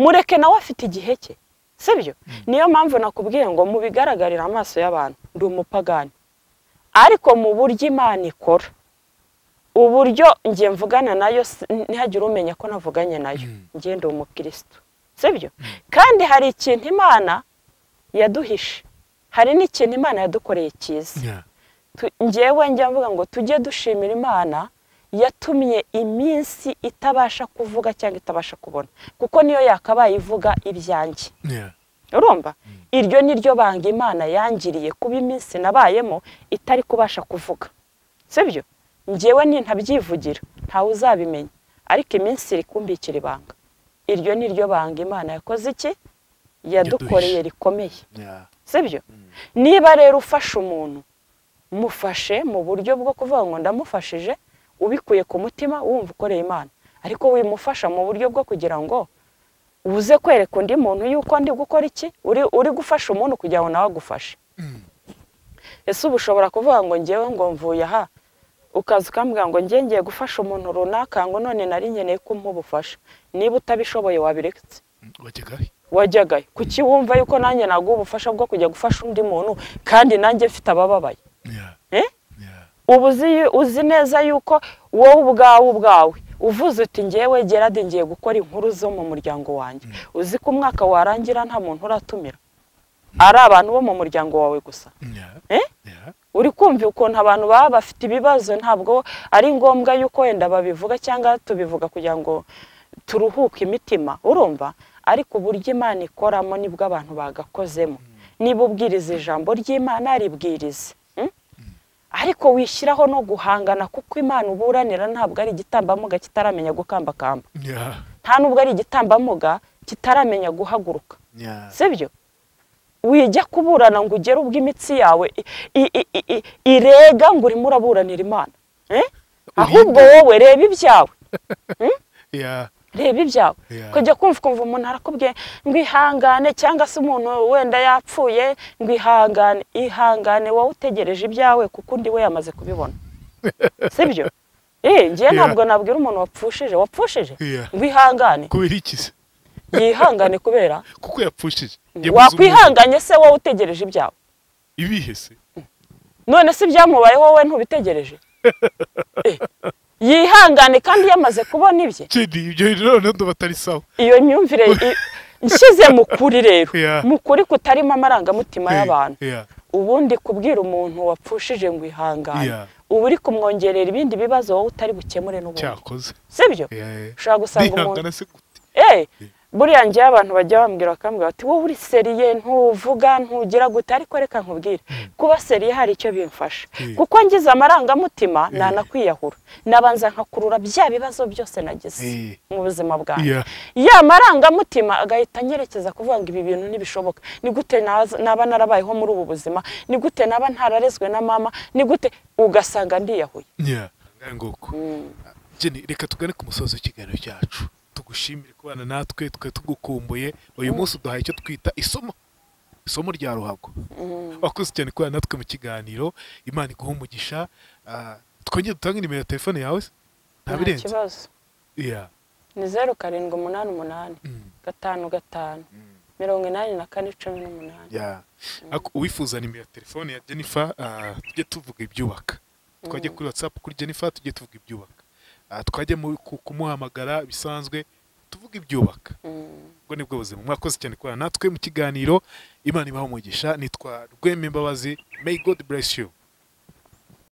mureke nawe afite igihe cye sibyo niyo mpamvu nakubwiye ngo mubigaragarire amaso y'abantu ndi umupagani ariko mu buryo imana ikora uburyo njye mvugana nayo si- ntihagire umenya ko navuganye nayo njye ndi umukirisitu sibyo kandi hari ikintu imana yaduhishe hari n'ikintu imana yadukoreye cyiza Yeah. Tu- njyewe njya mvuga ngo tujye dushimira imana yatumye iminsi itabasha kuvuga cyangwa itabasha kubona kuko niyo yakabaye ivuga ibyanjye Yeah. urumva iryo ni ryo banga imana yangiriye kuba iminsi nabayemo itari kubasha kuvuga sibyo njyewe nintabyivugira ntawe uzabimenya ariko iminsi iri kumbikira ibanga iryo ni ryo banga imana yakoze iki yadukoreye rikomeye Yeah. sibyo niba rero ufashe umuntu mufashe mu buryo bwo kuvuga ngo ndamufashije ubikuye ku mutima wumva ukoreye imana ariko wimufasha mu buryo bwo kugira ngo uze kwereka undi muntu yuko ndi gukora iki uri, uri gufasha umuntu kugira ngo nawe agufashe ese uba ushobora kuvuga ngo ngewe ngo mvuye aha ukaza ukambwira ngo ngewe ngiye gufasha umuntu runaka ngo none nari nkeneye ko umubufasha niba utabishoboye wabiretse wajyaga wajyagayo kuki wumva yuko nanjye naguha ubufasha bwo kujya gufasha undi muntu kandi nanjye mfite abababaye Yeah. Eh? Yeah. uba uzi- uzi neza yuko wowe ubwawe ubwawe uvuze uti ngewe gerade ngiye gukora inkuru zo mu muryango wanjye uzi ko umwaka warangira nta muntu uratumira ari abantu bo mu muryango wawe gusa Yeah. Eh? Yeah. uri kumva ukuntu abantu baba bafite ibibazo ntabwo ari ngombwa yuko wenda babivuga cyangwa tubivuga kugira ngo turuhuke imitima urumva ariko uburyo imana ikoramo nibwo abantu bagakozemo niba ubwiriza ijambo ry'imana ribwirize ariko wishyiraho no guhangana kuko imana uburanira ntabwo ari igitambamuga kitaramenya gukambakamba Yeah. nta nubwo ari igitambamuga kitaramenya guhaguruka Yeah. sibyo wijya kuburana ngo ugere ubwo imitsi yawe i- i- i- i- i- irega ngo urimo uraburanira imana Eh? ahubwo wowe reba ibyawe Yeah. reba ibyawe Yeah. kujya kumva ukumva umuntu arakubwiye ngo ihangane cyangwa se umuntu wenda yapfuye ngo ihangane ihangane wowe utegereje ibyawe kuko undi we yamaze kubibona sibyo Eh, ngiye ntabwo nabwira umuntu wapfushije wapfushije Yeah. ngo ihangane Kubera iki yihangane kubera kuko yapfushije wakwihanganye se wowe utegereje ibyawe ibihe se none se ibyamubaye wowe ntubitegereje Eh, yihangane kandi yamaze kubona ibye Kedi ibyo rero ndo batari sawa iyo myumvire i- nshyize mu kuri rero Yeah. mu kuri kutarimo amarangamutima Eh, y'abantu yeah. ubundi kubwira umuntu wapfushije ngo ihangane Yeah. uba uri kumwongerera ibindi bibazo wowe utari bukemure n'ubundi cyakoze sibyo Yeah, yeah. ushobora gusanga umuntu Ndihangana se gute Eh, buriya njyewe abantu bajya bambwira bakambwira bati wowe uri seriye ntuvuga ntugira gute ariko reka nkubwire kuba seriye hari icyo bimfasha Mm. kuko ngize amarangamutima nanakwiyahura nabanza nkakurura bya bibazo byose nagize Eh. mu buzima bwanjye Yeah. ya marangamutima agahita anyerekeza kuvuga ngo ibi bintu ntibishoboka ni gute naza- naba narabayeho muri ubu buzima ni gute naba ntararezwe na mama ni gute ugasanga ndiyahuye Yeah. Ngahe ngoko. Jenny, reka tugane ku musozi w'ikiganiro cyacu tugushimire kubana natwe twe tugukumbuye uyu munsi uduhaye icyo twita isomo isomo rya ruhago wakoze cyane kubana natwe mu kiganiro imana iguha umugisha ah, twongere dutange nimero ya telefone yawe se? nta nta birenze kibazo Yeah. ni zeru karindwi umunani umunani Mm. gatanu gatanu mirongo inani na kane cumi n'umunani Ako- uwifuza nimero ya telefone ya jennifer ah, tujye tuvuga ibyubaka twajye kuri whatsapp kuri jennifer tujye tuvuga ibyubaka Ah, twajye mu- ku- kumuhamagara bisanzwe tuvuge ibyubaka Mm. ubwo ni bwo buzima mwakoze cyane kubana natwe mu kiganiro imana ibaha umugisha nitwa rwemembabazi may god bless you